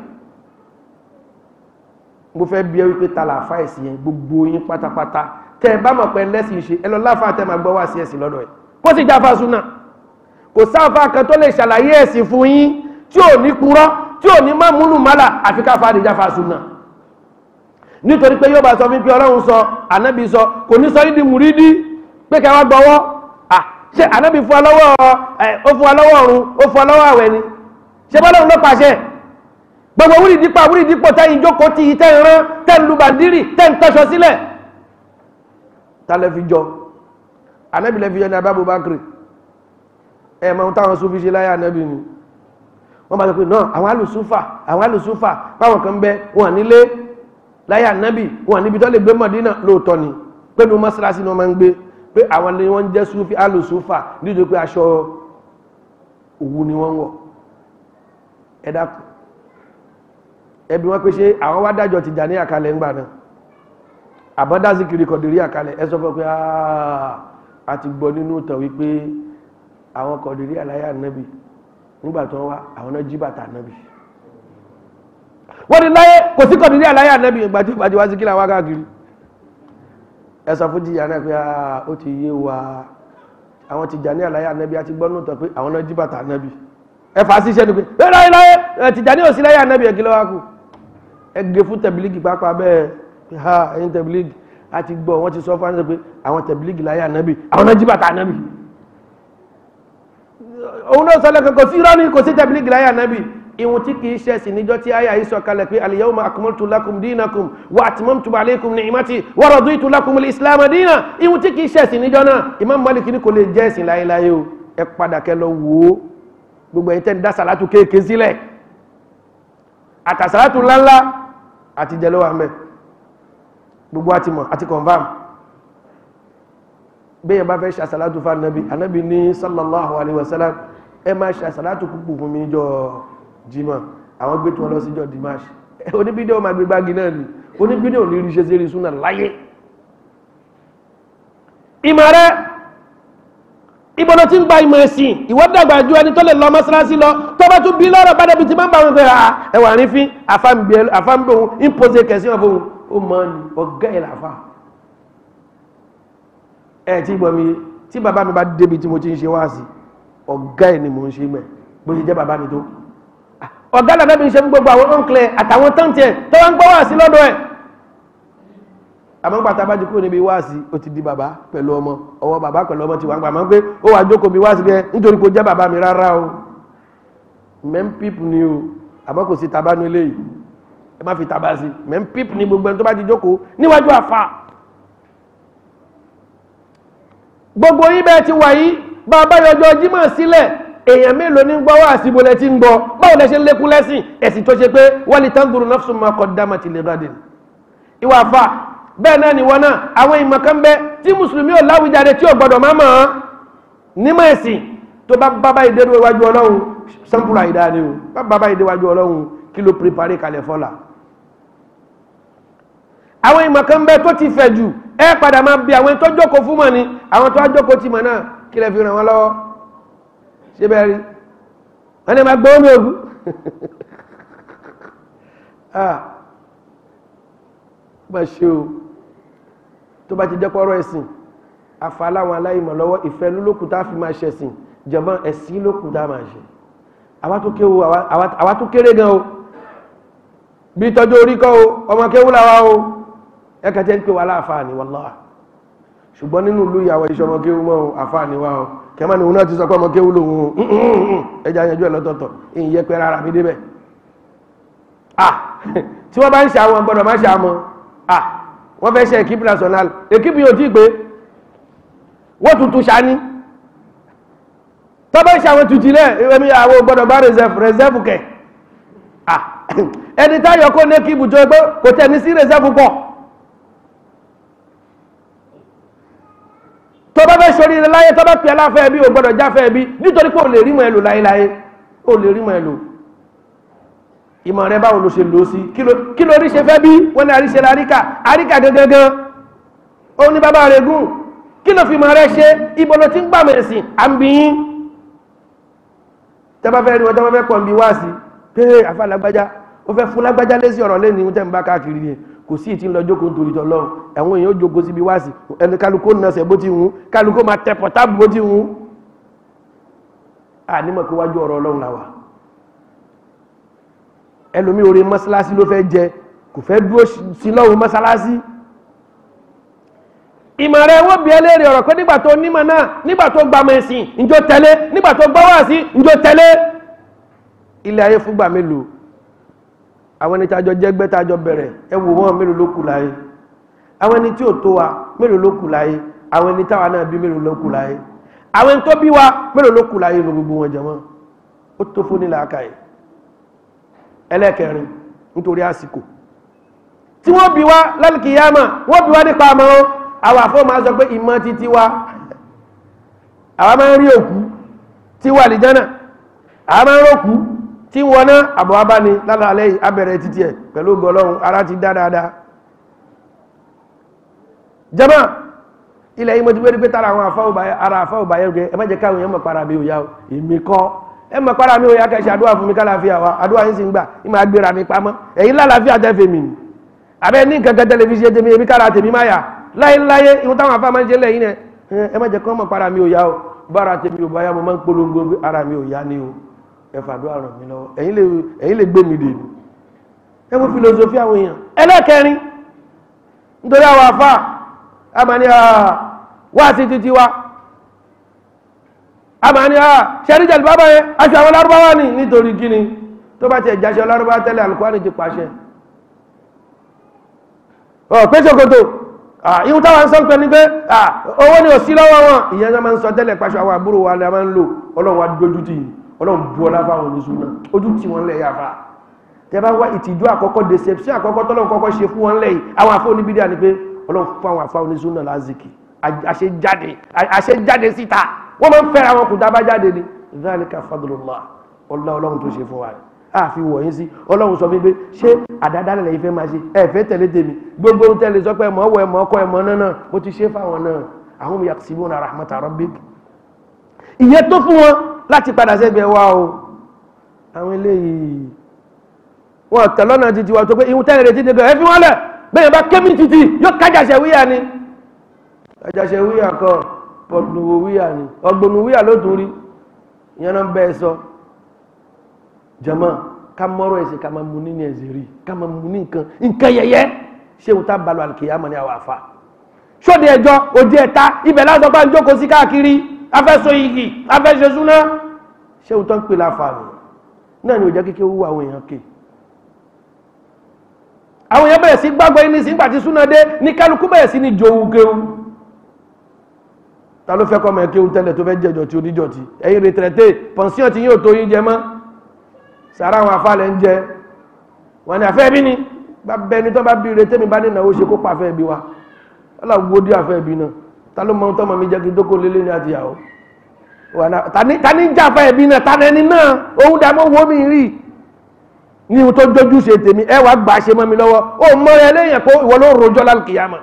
mo fẹ́ bí ẹ wípé ta làáfà ẹ̀sìn yẹn gbogbo yín pátápátá tẹ ẹ bá mọ̀ pé lẹ́sìn ṣe ẹ lọ láfa tẹ máa gbọ́ wá sí ẹ̀sìn lọ́dọ̀ ẹ̀ kó sì jáfa súnà kò sáfà kan tó lè ṣàlàyé ẹ̀sìn fún yín tí ò ní purọ́ tí ò ní má múlù málà àfi ká fàdí jáfa súnà nítorí pé yóò bá sọ fún pé ọlọ́run sọ ànábì sọ kò ní sọ nídìí mùrídí pé kẹ́ wá gbọ́wọ́ ṣé ànábì fún wa lọ́wọ́ ó fún wa lọ́wọ́ ọ̀run ó fún wa lọ́wọ́ àwẹ̀ ni ṣé bọ́lọ́run ló pàṣẹ gbogbo wúrì dípò wúrì dípò tẹ́yìn jókòó tí yìí tẹ́yìn rán tẹ́yìn lu bàndírì tẹ́yìn tọ́ṣọ sílẹ̀ tálẹ̀ fi jọ ànábì lẹ́ fi yọ ní abábò bákìrì ẹ̀ mọ̀ ohun táwọn sún fi ṣe láyé ànábì ni wọ́n bá sọ pé náà àwọn alùsúfà àwọn alùsúfà báwọn kan bẹ wọn nílé láyé ànábì wọn níbi tó lè gbé mọ̀dínà lóòótọ́ ni pẹ̀lú mọ́sálásí ni wọ́n máa ń gbé pé àwọn ni wọ́n jẹ́ súfì alùsúfà nídìí pé aṣọ òwú ni wọ́n wọ̀ ẹ dákun ẹbí wọn pé ṣé àwọn wá dájọ́ ti jà ní àkàlẹ̀ ńgbà náà àbọ́dásí kiri kọ̀dìrí àkàlẹ̀ ẹ sọ fún pé a ti gbọ́ nínú ìtàn wípé àwọn kọ̀dìrí àláyà nẹ́bì nígbà tó wá àwọn náà jí bàtà nẹ́bì wọ́n ni láyé kò sí kọ̀dìrí àláyà nẹ́bì ìgbà tí ìbàjẹ́ wá sí kí làwọn káàkiri ẹ sọ fún jìyà náà pé ó ti yé wa àwọn ti jà ní àláyà nẹ́bì àti gbọ́ nínú ìtàn pé àwọn náà jí bàtà nẹ́bì ẹ fà á sí iṣẹ́ ni pé ẹ láyé láyé ti jà ní òsì láyà nẹ́bì ẹ̀ kí lọ́wọ́ kù ẹ gé fún tẹ̀bílígì pápá bẹ́ẹ̀ ha ẹ̀yin tẹ̀bílígì a ti gbọ́ wọ́n ti sọ fún àwọn pé àwọn tẹ̀bílígì láyé ànábì àwọn náà jí bàtà ànábì òun náà sọlẹ̀ kan kò sí irọ́ ní kò sí tẹ̀bílígì láyé ànábì ìwọ̀n tí kìí ṣe sí níjọ́ tí àyà yìí sọ̀kalẹ̀ pé al-yawma akmaltu lakum dinakum wa atmamtu alaykum ni'mati wa raditu lakum al-islam dina ìwọ̀n tí kìí ṣe sí níjọ́ náà Imam Malik ní kò lè jẹ́ ẹ̀sìn láyéláyé o ẹ padà kẹ lọ wò ó gbogbo ẹ̀yin tẹ́ ń dá sàlátù kéèké sílẹ̀ àtàsàlátù ńláńlá àti jẹ́lọ́wà mẹ́ gbogbo àti mọ̀ àti confam bẹ́yẹ̀ bá fẹ́ ṣàṣàlátù fún anábi anábi ní sallallahu alaihi wasallam ẹ máa ṣàṣàlátù púpù fún mi jọ jímọ̀ àwọn gbé tí wọ́n lọ sí jọ dimash oníbídíò ma gbé gbági náà ni oníbídíò ní ríṣẹ́ sí rí súnà láyé ìmọ̀ rẹ̀ ìbọ̀nà tí ń gba ìmọ̀ ẹ̀sìn ìwọ́dàgbà ju ẹni tó lè lọ mọ́sálásí lọ tó bá tún bí lọ́rọ̀ bá débi tí máa ń bá wọn fẹ́ ẹwà rí fín àfáǹbẹ̀ ohun ìpòsè kẹsí wọn fún ó mọ́ ní ọgá ìlàfà ẹ̀ tí gbọ́ mi tí bàbá mi bá débi tí mo ti ń ṣe wá sí ọgá ẹ̀ ni mo ń ṣe mẹ́ bó ṣe jẹ́ bàbá mi tó ọgá làbẹ́ mi ṣe fún gbogbo àwọn ọ̀nklẹ̀ àtàwọn tọ́ǹtì ẹ̀ tó wá ń gbọ́ wá sí lọ́dọ̀ ẹ̀ àmọ́ gbàtà bá ti kúrò níbi wáàsí ó ti di bàbá pẹ̀lú ọmọ ọwọ́ bàbá pẹ̀lú ọmọ ti wà ń gbà máa ń pé ó wà jókòó bí wáàsí bẹ́ẹ̀ nítorí kò jẹ́ bàbá mi rárá o mẹ́m pípù ni o àmọ́ kò sí tabánú eléyìí ẹ má fi tabá sí mẹ́m pípù ni gbogbo ẹni tó bá ti jókòó níwájú àfa gbogbo yín bẹ́ẹ̀ ti wà yí bàbá yọjọ jímọ̀ sílẹ̀ èèyàn mélòó ní gbọ́ wáàsí bolẹ̀ tí ń gbọ́ báwo lẹ ṣe ń lékún lẹ́sìn ẹ̀sìn tó ṣe pé wọ́n lè tán dùrù nafsun ma qaddamat li ghadin ìwà àfa bẹ́ẹ̀ náà ni wọ́n náà àwọn ìmọ̀kan bẹ́ tí mùsùlùmí ò láwùjáde tí ò gbọdọ̀ máa mọ̀ ọ́n nímọ̀ ẹ̀sìn tó bá bábá ìdérò iwájú ọlọ́run sẹ́ńpùlà ìdá ni o bá bábá ìdéwájú ọlọ́run kí ló pèpàrí kalẹ̀ fọ́là àwọn ìmọ̀kan bẹ́ tó ti fẹ̀ jù ẹ padà máa bí àwọn tó jókòó fún mọ̀ ni àwọn tó á jókòó ti mọ̀ náà kí lẹ fi ràn wọ́n lọ́wọ́ ṣé bẹ́ẹ̀ rí wọ́n ní ma gbọ́ omi ògùn bá ṣe o tó bá ti jẹ́ pọ́rọ̀ ẹ̀sìn àfàláwọn aláìmọ̀ lọ́wọ́ ìfẹ́ lólókù tá fi máa ṣẹ̀sìn jẹ̀mọ́ ẹ̀sìn lókù tá máa ṣe àwa tó kéré gan o bí tọ́jú orí kọ́ o ọmọ kéwú làwa o ẹkẹtẹ́ ń pè wá láàfáà ní wallahi ṣùgbọ́n nínú ìlú ìyàwó iṣẹ́ ọmọ kéwú mọ́ àfáà ní wa o kẹmọ́ ni òun náà ti sọ pé ọmọ kéwú lòun ẹja yanjú ẹ̀ lọ́tọ̀ọ̀tọ̀ ìyìn yẹ pé rárá mi débẹ̀ ah tí wọ́n bá ń ṣe àwọn gbọ́dọ̀ má ṣe àmọ́ ah wọ́n fẹ́ ṣe equipe national equipe yóò tí pé wọ́n tuntun ṣání tọ́bẹ̀ ṣe àwọn tuntun lẹ́ ẹ̀mí àwọn gbọ́dọ̀ bá reserve reserve kẹ̀ ah ẹni táyọ̀ kó ní equipe tó ẹgbẹ́ kò tẹ̀ ní sí reserve pọ̀ tọ́bẹ̀ fẹ́ ṣorí rẹ láyé tọ́bẹ̀ pẹ̀ aláfẹ́ ẹbí ò gbọ́dọ̀ jáfẹ́ ẹbí nítorí pé ò lè rí mọ̀ ẹlò láyéláyé ò lè rí mọ̀ ẹlò ìmọ̀ rẹ báwo ló ṣe lò sí kí ló rí ṣe fẹ́ bí wọ́n ní àríṣẹ́ àríkà àríkà gangan ó ní bàbá rẹ̀ gùn kí ló fi mọ̀ rẹ ṣe ibo ló ti ń gbàmọ̀ ẹ̀sìn àmbìyín tẹ́bá fẹ́ rí wọn tẹ́bá fẹ́ pọ̀ bí wá sí pé àfa lágbájá ó fẹ́ fún lágbájá lé sí ọ̀rọ̀ lẹ́ni tẹ́ ń bá káàkiri yẹn kò sí ìtì ń lọ jókòó nítorí tọ́lọ́ ẹ̀wọ̀n èèyàn ó jókòó síbi wá sí ẹni kálukó nọ̀sẹ̀ bó ti wù kálukó máa tẹ pọ̀tábù bó ti wù ànímọ̀ pé wájú ọ̀rọ̀ ọlọ́run làwà ẹlòmí orí mọ́sálásí ló fẹ́ jẹ kò fẹ́ dúró sí lọ́wọ́ mọ́sálásí ìmọ̀ rẹ̀ wọ́n bí ẹlẹ́rìí ọ̀rọ̀ pé nígbà tó nímọ̀ náà nígbà tó gbàmọ̀ ẹ̀sìn ìjọ tẹ̀lé nígbà tó gbọ́wọ́ sí ìjọ tẹ̀lé ilé ayé fúgbà mélòó àwọn ẹni tájọ jẹ́gbẹ́ tájọ bẹ̀rẹ̀ ẹ wò wọ́n mélòó ló kù láyé àwọn ẹni tí ò tó wa mélòó ló kù láyé àwọn ẹni táwa náà bí mélòó ló kù láyé àwọn ẹni tó bí wa mélòó ló kù láyé ní gbogbo wọn jẹmọ́ ó tó fún nílà ákàyè ẹlẹ́kẹrin nítorí àsìkò tí wọ́n bí wá lálùkìyàmà wọ́n bí wá nípa àmọ́ àwọn àfọ́ máa sọ pé ìmọ̀ títí wá àwọn máa ń rí òkú tí wà lìjánà àmọ́ rókù tí wọ́n ná àbọ̀ wá bá ní lálàálẹ́ yìí abẹ̀rẹ̀ títí ẹ̀ pẹ̀lú gọlọ́run ara ti dá dáadáa jama ilẹ̀ yìí mo ti wérí pé tára àwọn afáwọ̀bá ara àfáwọ̀bá yẹn gẹ ẹ má jẹ́ káwọn èèyàn mọ̀ para mi ò yá o èmi kọ́ ẹ mọ̀ para mi ò yá kẹsì àdúrà fún mi kálàáfíà wa àdúrà yín sì ń gbà ìmọ̀ agbèrà mi pamọ́ ẹ̀yin lálàáfíà tẹ́fẹ̀ mi ni àbẹ́ ní kankan tẹlifíṣẹ́ tèmi èmi kára tèmi má yà láyéláyé ìhun táwọn afá máa ń ṣe lẹ́yìn ẹ ẹ má jẹ́ kọ́ mọ̀ para mi ò yá o bára tèmi ò bá yá mo máa ń polongo pé ara mi ò yá ni o ẹ fàdúrà ràn mí lọ́wọ́ ẹ̀yin lè ẹ̀yin lè gbé mi dè mí ẹ wo filosofi àwọn èèyàn ẹlẹ́kẹrin nítorí àwọn afá àmàní wá sí títí wá àmàní ṣẹ́ríjẹ̀lì bábá yẹn aṣọ àwọn lárúbáwá ní nítorí kíni tó bá ti ẹ̀jáṣẹ́ lárúbáwá tẹ́lẹ̀ alùkwáni ti pàṣẹ ọ̀ pé ṣòkòtò ihun táwọn sọ pé ní pé owó ni ò sí lọ́wọ́ wọn ìyẹn náà máa ń sọ tẹ́lẹ̀ pàṣẹ àwọn àbúrò wa ni a máa ń lò ọlọ́run wa dójú tì ọlọ́run bu ọlá fáwọn oníṣu náà ojú tì wọ́n lẹ̀ yàfa tẹ́ bá wá ìtìjú àkọ́kọ́ deception àkọ́kọ́ tọ́lọ́run kọ́kọ́ ṣe fún wọn lẹ́yìn àwọn afọ oníbídíà ni pé ọlọ́run fún àwọn afọ oníṣu náà lázìkì àṣejáde àṣejáde síta wọ́n máa ń fẹ́ra wọn kù tá a bá jáde ni zalika fadlullah ọlá ọlọ́run tó ṣe fún wa rẹ̀ àfi wọ̀nyí sí ọlọ́run sọ wípé ṣé àdádálẹ̀ lẹ́yìn fẹ́ máa ṣe ẹ fẹ́ tẹ̀lé tèmi gbogbo ohun tẹ́lẹ̀ sọ pé ẹ̀mọ́ wọ ẹ̀mọ́ ọkọ ẹ̀mọ́ náà náà mo ti ṣe fáwọn náà àwọn yaksibuna rahmata rabbik ìyẹn tó fún wọn láti padà sẹ́gbẹ̀ẹ́ wa o àwọn eléyìí wọn tẹ̀lọ́nà títí wa tó pé ihun tẹ́lẹ̀ retí dẹ́gbẹ̀ ẹ fi wọ́n lẹ̀ bẹ́ẹ̀ bá kémi títí yóò kájàṣẹ wíyà ni kájàṣẹ wíyà kọ pọ̀tùnúwò wíyà ni ọgbọ̀nù wíyà ló tún rí ìyẹn náà bẹ́ẹ̀ sọ jama ká mọ́rọ̀ ẹ̀sìn ká máa mú ní ní ẹ̀sìn rí ká máa mú ní nǹkan nǹkan yẹyẹ ṣé òun tá balọ̀ àlùkìyàmọ̀ ní àwọn àfa ṣóde ẹjọ́ òde ẹ̀ta ibẹ̀ lásán bá ń jókòó sí káàkiri afẹ́sọ igi afẹ́ṣe súná ṣé òun tó ń pè láǹfààní náà ni ò jẹ́ kíkẹ́ wúwo àwọn èèyàn kè àwọn èèyàn bẹ̀rẹ̀ sí gbàgbọ́ yín ní sí gbàtí súná dé ní kálukú bẹ̀rẹ̀ sí ní jòwú kéwú ta ló fẹ́ kọ́ ọmọ ẹ̀ kéwú tẹ́lẹ̀ tó fẹ́ jẹjọ tí oníjọ tí ẹ̀yin rètìrẹ́tẹ̀ pọ̀nsíọ̀n tí yóò tó yín jẹ mọ́ sàrà àwọn afálẹ̀ ń jẹ wọn ni àfẹ́ bí ni bá bẹni tó bá bí ire tẹ́mi bá ní ìnáwó ṣe kó pa àfẹ́ bí wa ọlọ́gbó dí àfẹ́ bí náà ta ló mọ ohun tọ́mọ mi jẹ́ kí dókò lélé ní àtìyàwó ta ní jà àfẹ́ bí náà ta ní náà òun dà mọ́ wo mi rí ní ohun tó jójú ṣe tèmi ẹ wàá gbà ṣe mọ́ mi lọ́wọ́ ó mọ ẹ lẹ́yìn pé ìwọ ló rojọ́ lálùkìyàmà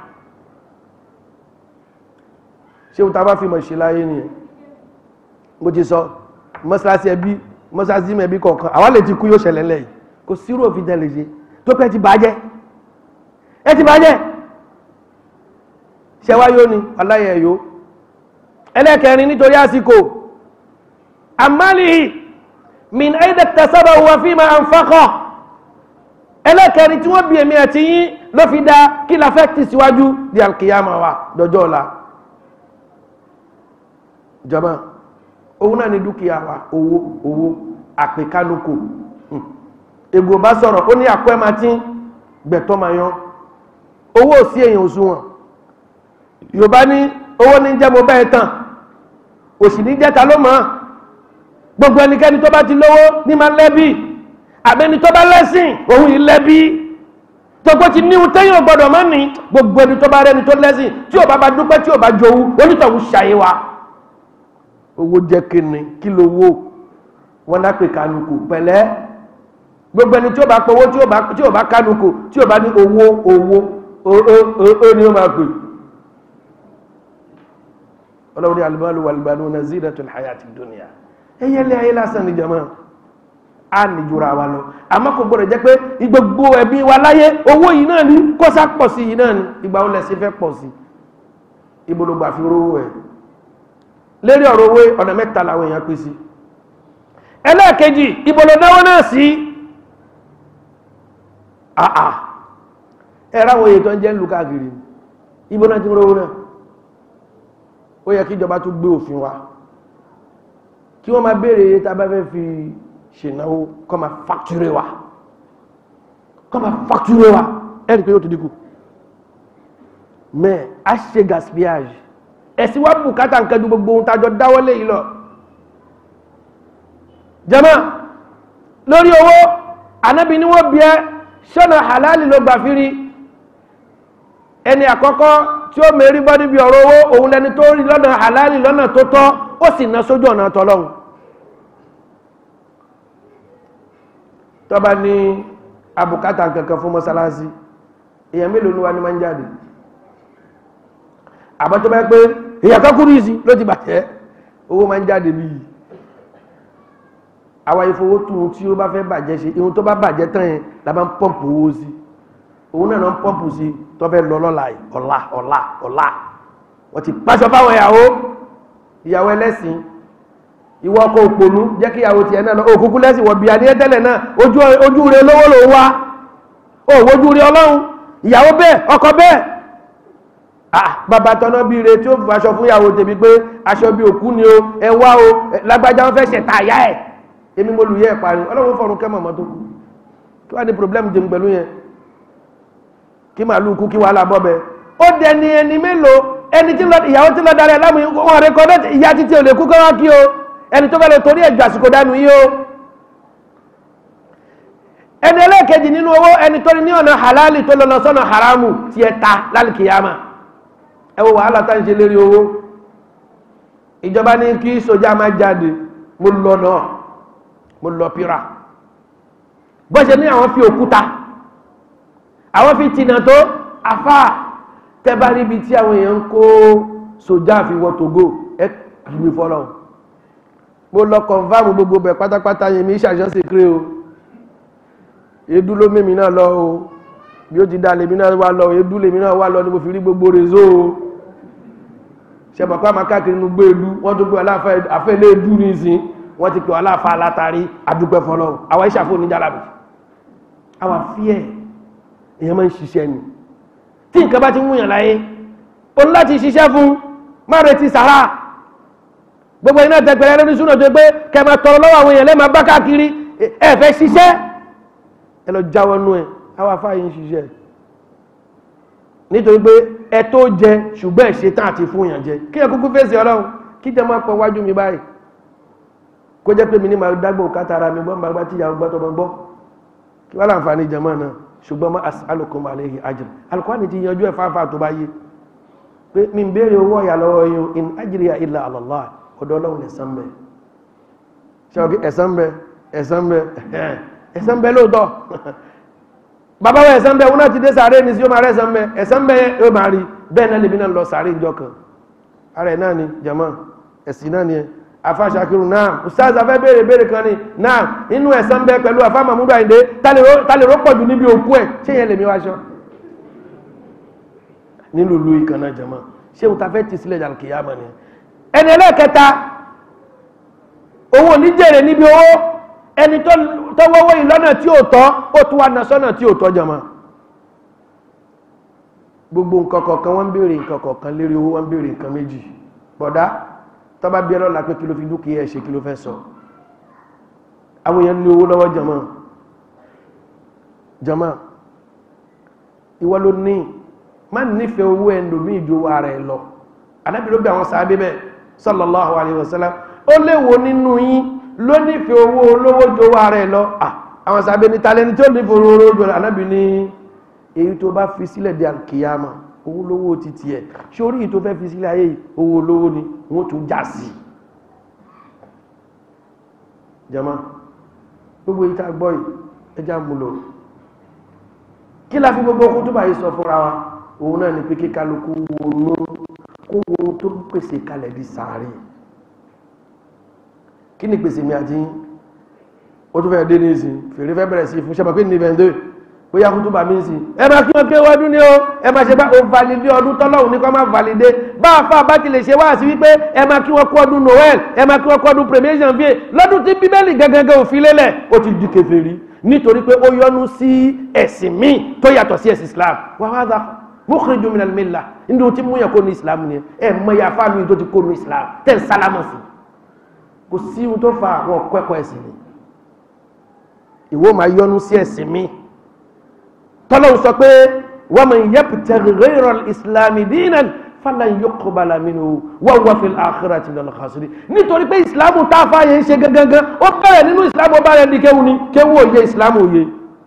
ṣé ohun tá a bá fi mọ̀ ṣe láyé nìyẹn mo ti sọ mọ́ṣáláṣí ẹbí mọ́sáàsí mẹ́bí kọ̀ọ̀kan àwa lè ti kú yóò ṣẹlẹ̀ lẹ́yìn kò sírò òfin tẹ́lẹ̀ ṣe tó pẹ́ ti bàjẹ́ ẹ ti bàjẹ́ ṣẹwá yóò ní aláyẹ̀ yóò ẹlẹ́kẹrin nítorí àsìkò àmàlìhì min aida tasaba wa fi ma anfaqa ẹlẹ́kẹrin tí wọ́n bí èmi àti yín ló fi dá kí la fẹ́ ti síwájú di alkiyama wa dọjọ́ ọ̀la jama òun náà ni dúkìá wa owó owó àpèkánukò ègbò bá sọ̀rọ̀ ó ní àpẹ́ máa tí gbẹ̀tọ́ máa yan owó sí èyàn òṣùwọ̀n yorùbá ní owó ní jẹ́ mo bẹ́ẹ̀ tàn òsì ní jẹ́ta ló mọ̀ gbogbo ẹnikẹ́ni tó bá ti lówó ní máa lẹ́bí àbẹ́ni tó bá lẹ́sìn òun yìí lẹ́bí tókó ti níhun téyàn gbọ́dọ̀ mọ́ ní gbogbo ẹni tó bá rẹni tó lẹ́sìn tí ò bá bá dúpẹ́ tí ò bá jowú onítọ̀hún ṣàyè wa owó jẹ́ kíni kí ló wó wọn dápè kánukù pẹ̀lẹ́ gbogbo ẹni tí ó bá pọ̀wó tí ó bá kánukù tí ó bá ní owó owó ó ní ó máa pè ọlọ́run ní alìbálò walbanuna zinatul hayatid dunya ẹyẹlẹ́ ayé lásán ní jama a ní jura wa lọ àmọ́ kò gbọ́dọ̀ jẹ́ pé gbogbo ẹbí wa láyé owó yìí náà ní kọ́sá pọ̀ sí yìí náà ní ìgbà ó lẹ́sí fẹ́ pọ̀ sí ìbológbà fi rówó ẹ̀ lérí ọ̀rọ̀ owó ọ̀nà mẹ́ta làwọn èèyàn pín sí ẹlẹ́ẹ̀kejì ìbòlòdáwọ́ náà sí àà ẹ̀rá àwọn èyí tó ń jẹ́ lù káàkiri ibo náà ti rówó náà ó yẹ kí ìjọba tún gbé òfin wa kí wọ́n máa béèrè iye tá a bá fẹ́ fi ṣènáwó kọ́ máa fàktúré wa kọ́ máa fàktúré wa ẹ̀rì pé yóò tó dínkù mẹ́ a ṣe gaspillage ẹ̀sìn wá bùkátà nǹkan ju gbogbo ohun tàjọ dáwọ́lé yìí lọ jama lórí owó anábi ni wọ́n bí ẹ ṣọ́nà halali ló gbà fírí ẹni àkọ́kọ́ tí ó mẹ́rí bọ́ níbi ọ̀rọ̀ owó òun lẹni tó rí lọ́nà halali lọ́nà tó tọ́ ó sì ná sójú ọ̀nà tọ́lọ́hun tó bá ní abùkátà kankan fún mọ́sálásí èèyàn mélòó ló wá ní máa ń jáde àbọ̀ tó bá pé èèyàn kan kúrú ìsí ló ti bàjẹ́ owó máa ń jáde bí yìí àwa ìfowótún tí ó bá fẹ́ bàjẹ́ ṣe ihun tó bá bàjẹ́ tán yẹn la bá ń pọ́ǹpù owó sí òun náà ń pọ́ǹpù sí tó fẹ́ lọ lọ́la ọ̀la ọ̀la ọ̀la wọ́n ti pàṣọ fáwọn ìyàwó ìyàwó ẹlẹ́sìn ìwọ ọkọ̀ òpònú jẹ́ kí ìyàwó tiẹ̀ náà lọ òkúkú lẹ́sìn wọ̀ bí adìyẹ tẹ́lẹ̀ náà ojú rẹ lówó ló wá ó wojú rí ọlọ́run ìyàwó bẹ́ẹ̀ ọkọ bẹ́ẹ̀ ah bàbá tọ́nà bí ire tí ó fi aṣọ fún ìyàwó tèmi pé aṣọ bí òkú ni o ẹ wá o lágbájá wọn fẹ́ ṣẹ̀ta àyá ẹ̀ èmi mo lù yẹ ẹ̀ parí ọlọ́run fọ̀run kẹ́ mọ̀mọ́ tó kú kí wàá ní problem jẹun pẹ̀lú yẹn kí màálù kú kí wàhálà bọ́ bẹ́ẹ̀ ó dẹni ẹni mélòó ẹni tí ìyàwó tí lọ darí ẹ lámù wọn rẹ kọ dẹ́tì ìyá títí ò lè kú kọ́ wá kí o ẹni tó fẹ́ lè torí ẹ̀jọ̀ àsìkò dánú yìí o ẹni ẹlẹ́ẹ̀kejì nínú owó ẹni tó ní ọ̀nà halali tó lọ́nà sọ́nà haramu tí ẹ ta lálìkìyàmà ẹ wo wàhálà tá ń ṣe lérí owó ìjọba ní kí sójà máa jáde mo lọ náà mo lọ pira bó ṣe ní àwọn fi òkúta àwọn fi tìǹà tó afá tẹ́bá níbi tí àwọn èèyàn ń kó sójà fi wọ tògó ẹ kìí fọ́lọ́ mo lọ kọ̀nfàmù gbogbo bẹ̀ pátápátá yẹn mi ṣàṣọ́sẹ̀ kéré o èédú ló mímí náà lọ o bí ó ti dá lèmi náà wá lọ èédú lèmi náà wá lọ ní mo fi rí gbogbo rezo o ṣẹ̀bọ̀ pé àmà káàkiri inú gbé èdú wọ́n tó gbé àfẹ́ ilé èdú ní ìsìn wọ́n ti pè wọ́n aláfa látàrí adúpẹ́ fọlọ́ àwọn ìṣàfò oníjàlábì àwọn àfíẹ́ èèyàn máa ń ṣiṣẹ́ ni tí nǹkan bá ti mú yàn láyé o ní láti ṣiṣẹ́ fún má retí sàrà gbogbo iná tẹgbẹ̀rẹ́ lórí súnà tó pé kẹmà tọrọ lọ́wọ́ àwọn èèyàn lẹ́mà bá káàkiri ẹ fẹ́ ṣiṣẹ́ ẹ lọ jáwọ́ nú ẹ àwọn afáyí ń ṣiṣẹ́ nítorí pé ẹ tó jẹ ṣùgbọ́n ẹ ṣe tán àti fún èèyàn jẹ kí ẹ kúkú fèsì ọlọ́run kí jẹ máa pọ̀ wájú mi báyìí kó jẹ́ pé mi ní máa dágbò kátara mi gbọ́n bá tí ìyàwó gbọ́tọ̀ bọ́ gbọ́ kí wọ́n láǹfààní jẹmọ́ náà ṣùgbọ́n má as'alukum alayhi ajr alukọ́ni ti yanjú ẹ̀ fáfá tó bá yé pé mi ń béèrè owó ọ̀yà lọ́wọ́ yín in ajriya illa ala Allah ọ̀dọ̀ ọlọ́run ẹ̀san bẹ ṣe ọ̀gí ẹ̀san bẹ ẹ̀san bẹ ẹ̀san bẹ lóòótọ́ bàbá wa ẹ̀san bẹ wọn náà ti dé sàárè ní sí yóò máa rẹ̀ ẹ̀san bẹ ẹ̀san bẹ yóò máa rí bẹ́ẹ̀ náà lèmi náà lọ sàárè ìjọ kan ara ẹ̀ náà ni jama ẹ̀sìn náà ni ẹ afa Shakiru náà ustaz afẹ́ béèrè béèrè kan ni náà inú ẹ̀san bẹ pẹ̀lú afa Mahmudu Ayinde tálẹ̀ rọ́pọ̀ jù níbi òkú ẹ̀ ṣé yẹn lèmi wá ṣọ nílùú ìlú ìkànnà jama ṣé òun ta fẹ́ ti sílẹ̀ jàlùkìyàmọ̀ ni ẹni ẹlẹ́ẹ̀kẹta owó oníjèrè níbi owó ẹni tó wọ́wọ́ ìlọ́nà tí ó tọ́ ó tún wá na sọ́nà tí ó tọ́ jama gbogbo nǹkan kọ̀ọ̀kan wọ́n ń béèrè nǹkan kọ̀ọ̀kan lérí owó wọ́n ń béèrè nǹkan méjì bọ̀dá tó bá bí ẹlọ́la pé kí ló fi dúkìá ẹ̀ ṣe kí ló fẹ́ sọ àwọn èèyàn ní owó lọ́wọ́ jama jama ìwọ ló ní má nífẹ̀ẹ́ owó ẹ̀ndòmí ìjòwò ara ẹ̀ lọ anábì ló bí àwọn sàábé bẹ́ẹ̀ sallallahu alayhi wa sallam ó léwo nínú yín ló nífẹ̀ẹ́ owó olówó jowó ara ẹ̀ lọ àwọn sàábé ní talẹ́ni tí ó nífẹ̀ẹ́ owó olówó jowó anábì ní èyí tó bá fi sílẹ̀ di alkiyama owó olówó ti tiẹ̀ ṣé orí yìí tó fẹ́ fi sílẹ̀ ayé owó olówó ni wọ́n tún já sí jama gbogbo yìí tá a gbọ́ yìí ẹjá mú lò kí la fi gbogbo okùn tó bá yìí sọ fúnra wa òun náà ni pé kí kálukú wọnú kó wo tó pèsè kalẹ̀ di sàárè kí ni pèsè mi àti ó tó fẹ́ dé ní ìsìn fèrè fẹ́ bẹ̀rẹ̀ sí fún ṣẹ́bà pé ní ìbẹ̀ndé bóyá kú tó bá mí sí ẹ máa kí wọ́n ké wọ́dún ní o ẹ máa ṣe bá o validé ọdún tọ́lọ́hùn ní kọ́ máa validé bá a fà bá ti lè ṣe wá sí wípé ẹ máa kí wọ́n kú ọdún noel ẹ máa kí wọ́n kú ọdún premier janvier lọ́dún tí bíbélì gẹ́gẹ́gẹ́ òfin lélẹ̀ ó ti di kèfèrí nítorí pé ó yọnu sí ẹ̀sìn míì tó yàtọ̀ sí ẹ̀sìn islam wàhálà mukhriju minal millah ndí tí mú yàn kó ní islam ni ẹ mọ ya fáàlù tó ti kó ní islam tẹ́ ń sálámù sí kò sí ohun tó fa àwọn ọ̀kọ́ ẹ̀sìn ni ìwọ máa yọnu sí ẹ̀sìn mi tọ́lọ́ sọ pé wa man yabtaghi ghayra al-islami dinan falan yuqbala minhu wa huwa fil akhirati minal khasirin nítorí pé ìsìlámù tá a fà yẹn ń ṣe gangan ó bẹ̀rẹ̀ nínú ìsìlámù ọba rẹ̀ ní kéwu ni kéwu òye ìsìlámù òye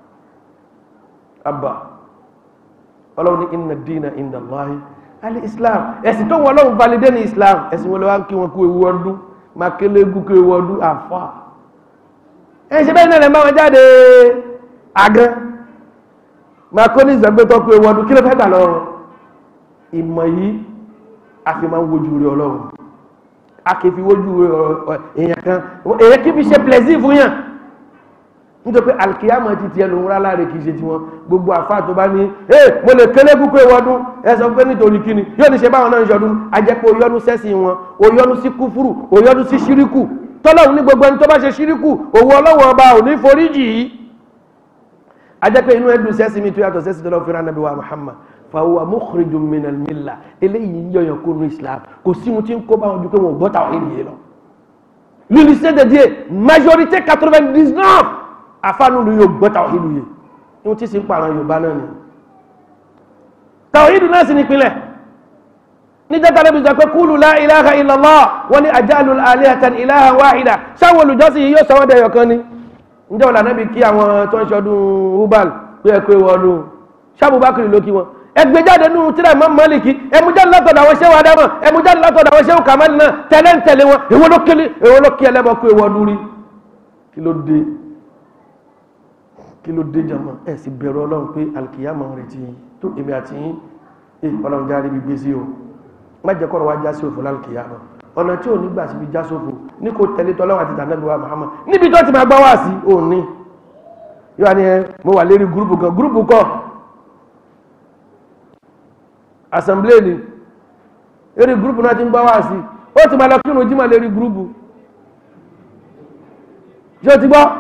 abba ọlọ́run ní inna dina inda Allahi al-islam ẹ̀sìn tó wọ́n lọ́run validé ní islam ẹ̀sìn wọn lọ́wọ́ kí wọn kú ewu ọdún máa kélé gúkú ewu ọdún àfà ẹ ṣe bẹ́ẹ̀ náà lẹ́ bá wọn jáde àgán macronis gbẹ́ tó pé wọ́n kí ló fẹ́ gbà lọ́wọ́ ìmọ̀ yìí a fi máa ń wojú rẹ ọlọ́run a kì í fi wojú rẹ èèyàn kan èèyàn kì í fi ṣe plẹ̀sì fún yàn nítorí pé alkiyama ti tiẹ̀ lòun rárá rẹ̀ kì í ṣe tiwọn gbogbo àfa tó bá ní ẹ mo lè kélé kúkú ìwọ́dún ẹ sọ pé nítorí kíni yóò ní ṣe báwọn náà ń ṣọdún a jẹ́ pé oyọ́nu sẹ́sìn wọn oyọ́nu sí kúfúrù oyọ́nu sí ṣíríkù tọ́lọ́run ní gbogbo ẹni tó bá ṣe ṣíríkù òwò ọlọ́wọ́ ọba ò ní foríjì yìí a jẹ́ pé inú ẹdùn sẹ́sìn mi tó yàtọ̀ sẹ́sìn tọ́lọ́ fẹ́ràn nàbí wa Muhammad fàwọn mukhrijun minal millah eléyìí yọyàn kó nu Islam kò sí mu tí ń kó báwọn ju pé wọn ò gbọ́ tàwọn ènìyàn lọ l'unité de Dieu majorité 99 afánúlù yóò gbọ́ tàwíìdù yìí ní tí sí ń pààrọ̀ Yorùbá náà ni tàwíìdù náà sí nípínlẹ̀ ní jẹ́ta lẹ́bí jẹ́ pé kúlù la ilaha illallah wọ́n ní ajalul alihatan ilaha wahida sáwọn olùjọ́sìn yìí yóò sọ wọ́n dẹ̀yọ̀ kan ní ǹjẹ́ wọ́n lànà bí kí àwọn tó ń ṣọdún hubal pé ẹ pé wọ́n lù sábùbákiri ló kí wọn ẹgbẹ́jáde nínú tíra Imam Maliki ẹmújáde látọ̀dọ̀ àwọn ṣẹ́wà dámọ̀ ẹmújáde látọ̀dọ̀ àwọn ṣẹ́wà kàmáàlì náà tẹ́lẹ̀ ń tẹ̀lé wọn èwo ló kí ẹlẹ́bọ̀ pé wọ́n lórí kí ló dé kí ló dé jama ẹ̀ sì bẹ̀rù ọlọ́run pé alkiyama rẹ̀ ti tó èmi àti yín ẹ̀ ọlọ́run jáde bí gbé sí o má jẹ́ kọ́rọ̀ wá já sí òfò lálkiyama ọ̀nà tí ò ní gbà síbi já sófò ní kò tẹ̀lé tọ́lọ́run àti tànàbí wa Muhammad níbi tó ti máa gbá wá sí ò ní yóò wá ní ẹ mo wà lérí gúrùpù kan gúrùpù kọ assembly ni lérí gúrùpù náà ti ń gbá wá sí ó ti máa lọ kírun jímọ̀ lérí gúrùpù ṣé o ti gbọ́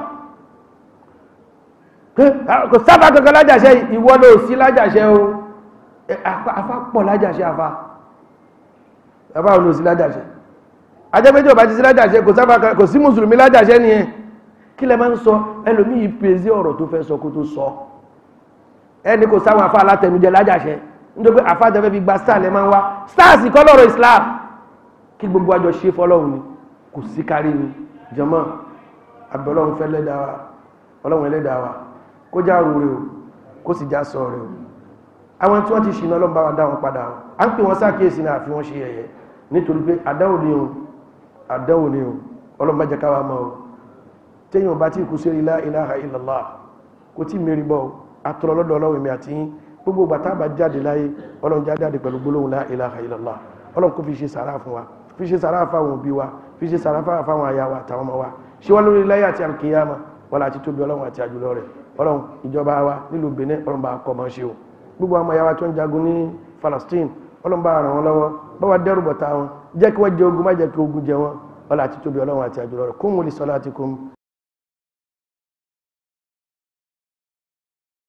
kò sábà kankan lájàṣẹ́ ìwọ ló sí lájàṣẹ́ o afá pọ̀ lájàṣẹ́ afá afá ló sí lájàṣẹ́ ajẹ́pẹ́jì ọba ti sí lájàṣẹ́ kò sábà kò sí mùsùlùmí lájàṣẹ́ ni ẹ kí lẹ máa ń sọ ẹlòmíì pèsè ọ̀rọ̀ tó fẹ́ sọ kó tó sọ ẹni kò sáwọn afá alátẹnujẹ lájàṣẹ́ nítorí pé afá tẹ́fẹ́ fi gba star lẹ máa ń wá stars kọ́ lọ́rọ̀ Islam kí gbogbo àjọ ṣe fọlọ́run ni kò sí kárí ni jàmá àbẹ̀lọ́run fẹ́ lẹ́dàá wa ọlọ́run ẹlẹ́dàá wa kó já rú rẹ̀ o kó sì já sọ rẹ̀ o àwọn tí wọ́n ti ṣìnà ọlọ́run bá wa dá wọn padà o a ń pè wọ́n sákèésí náà fi wọ́n ṣe ẹ̀yẹ nítorí pé àdáwò ni o àdáwò ni o ọlọ́run bá jẹ́ ká wa mọ́ o téèyàn bá tí kú sí la ilaha illallah kò tí mẹ́rin bọ́ àtọ̀rọ̀ lọ́dọ̀ ọlọ́run mi àti yín gbogbo gbàtà bá jáde láyé ọlọ́run já jáde pẹ̀lú gbólóhùn la ilaha illallah ọlọ́run kò fi ṣe sàrà fún wa fi ṣe sàrà fáwọn òbí wa fi ṣe sàrà fáwọn aya wa àtàwọn ọmọ wa ṣé wọ́n lórí láyé àti alkiyama wọ́n láti tóbi ọlọ́run àti àjùlọ rẹ̀ ọlọ́run ìjọba wa nílùú Benin ọlọ́run bá kọ́ mọ́ ṣe o gbogbo àwọn ọmọ tó ń jagun ní Palestine ọlọ́run bá ràn wọ́n lọ́wọ́ bá wa dẹ́rù bọ̀tá wọn jẹ́ kí wọ́n jẹ ogun má jẹ́ kí ogun jẹ wọn ọlọ́run àti tóbi ọlọ́run àti àjùlọ rẹ̀ kó wọn lè sọ láti kún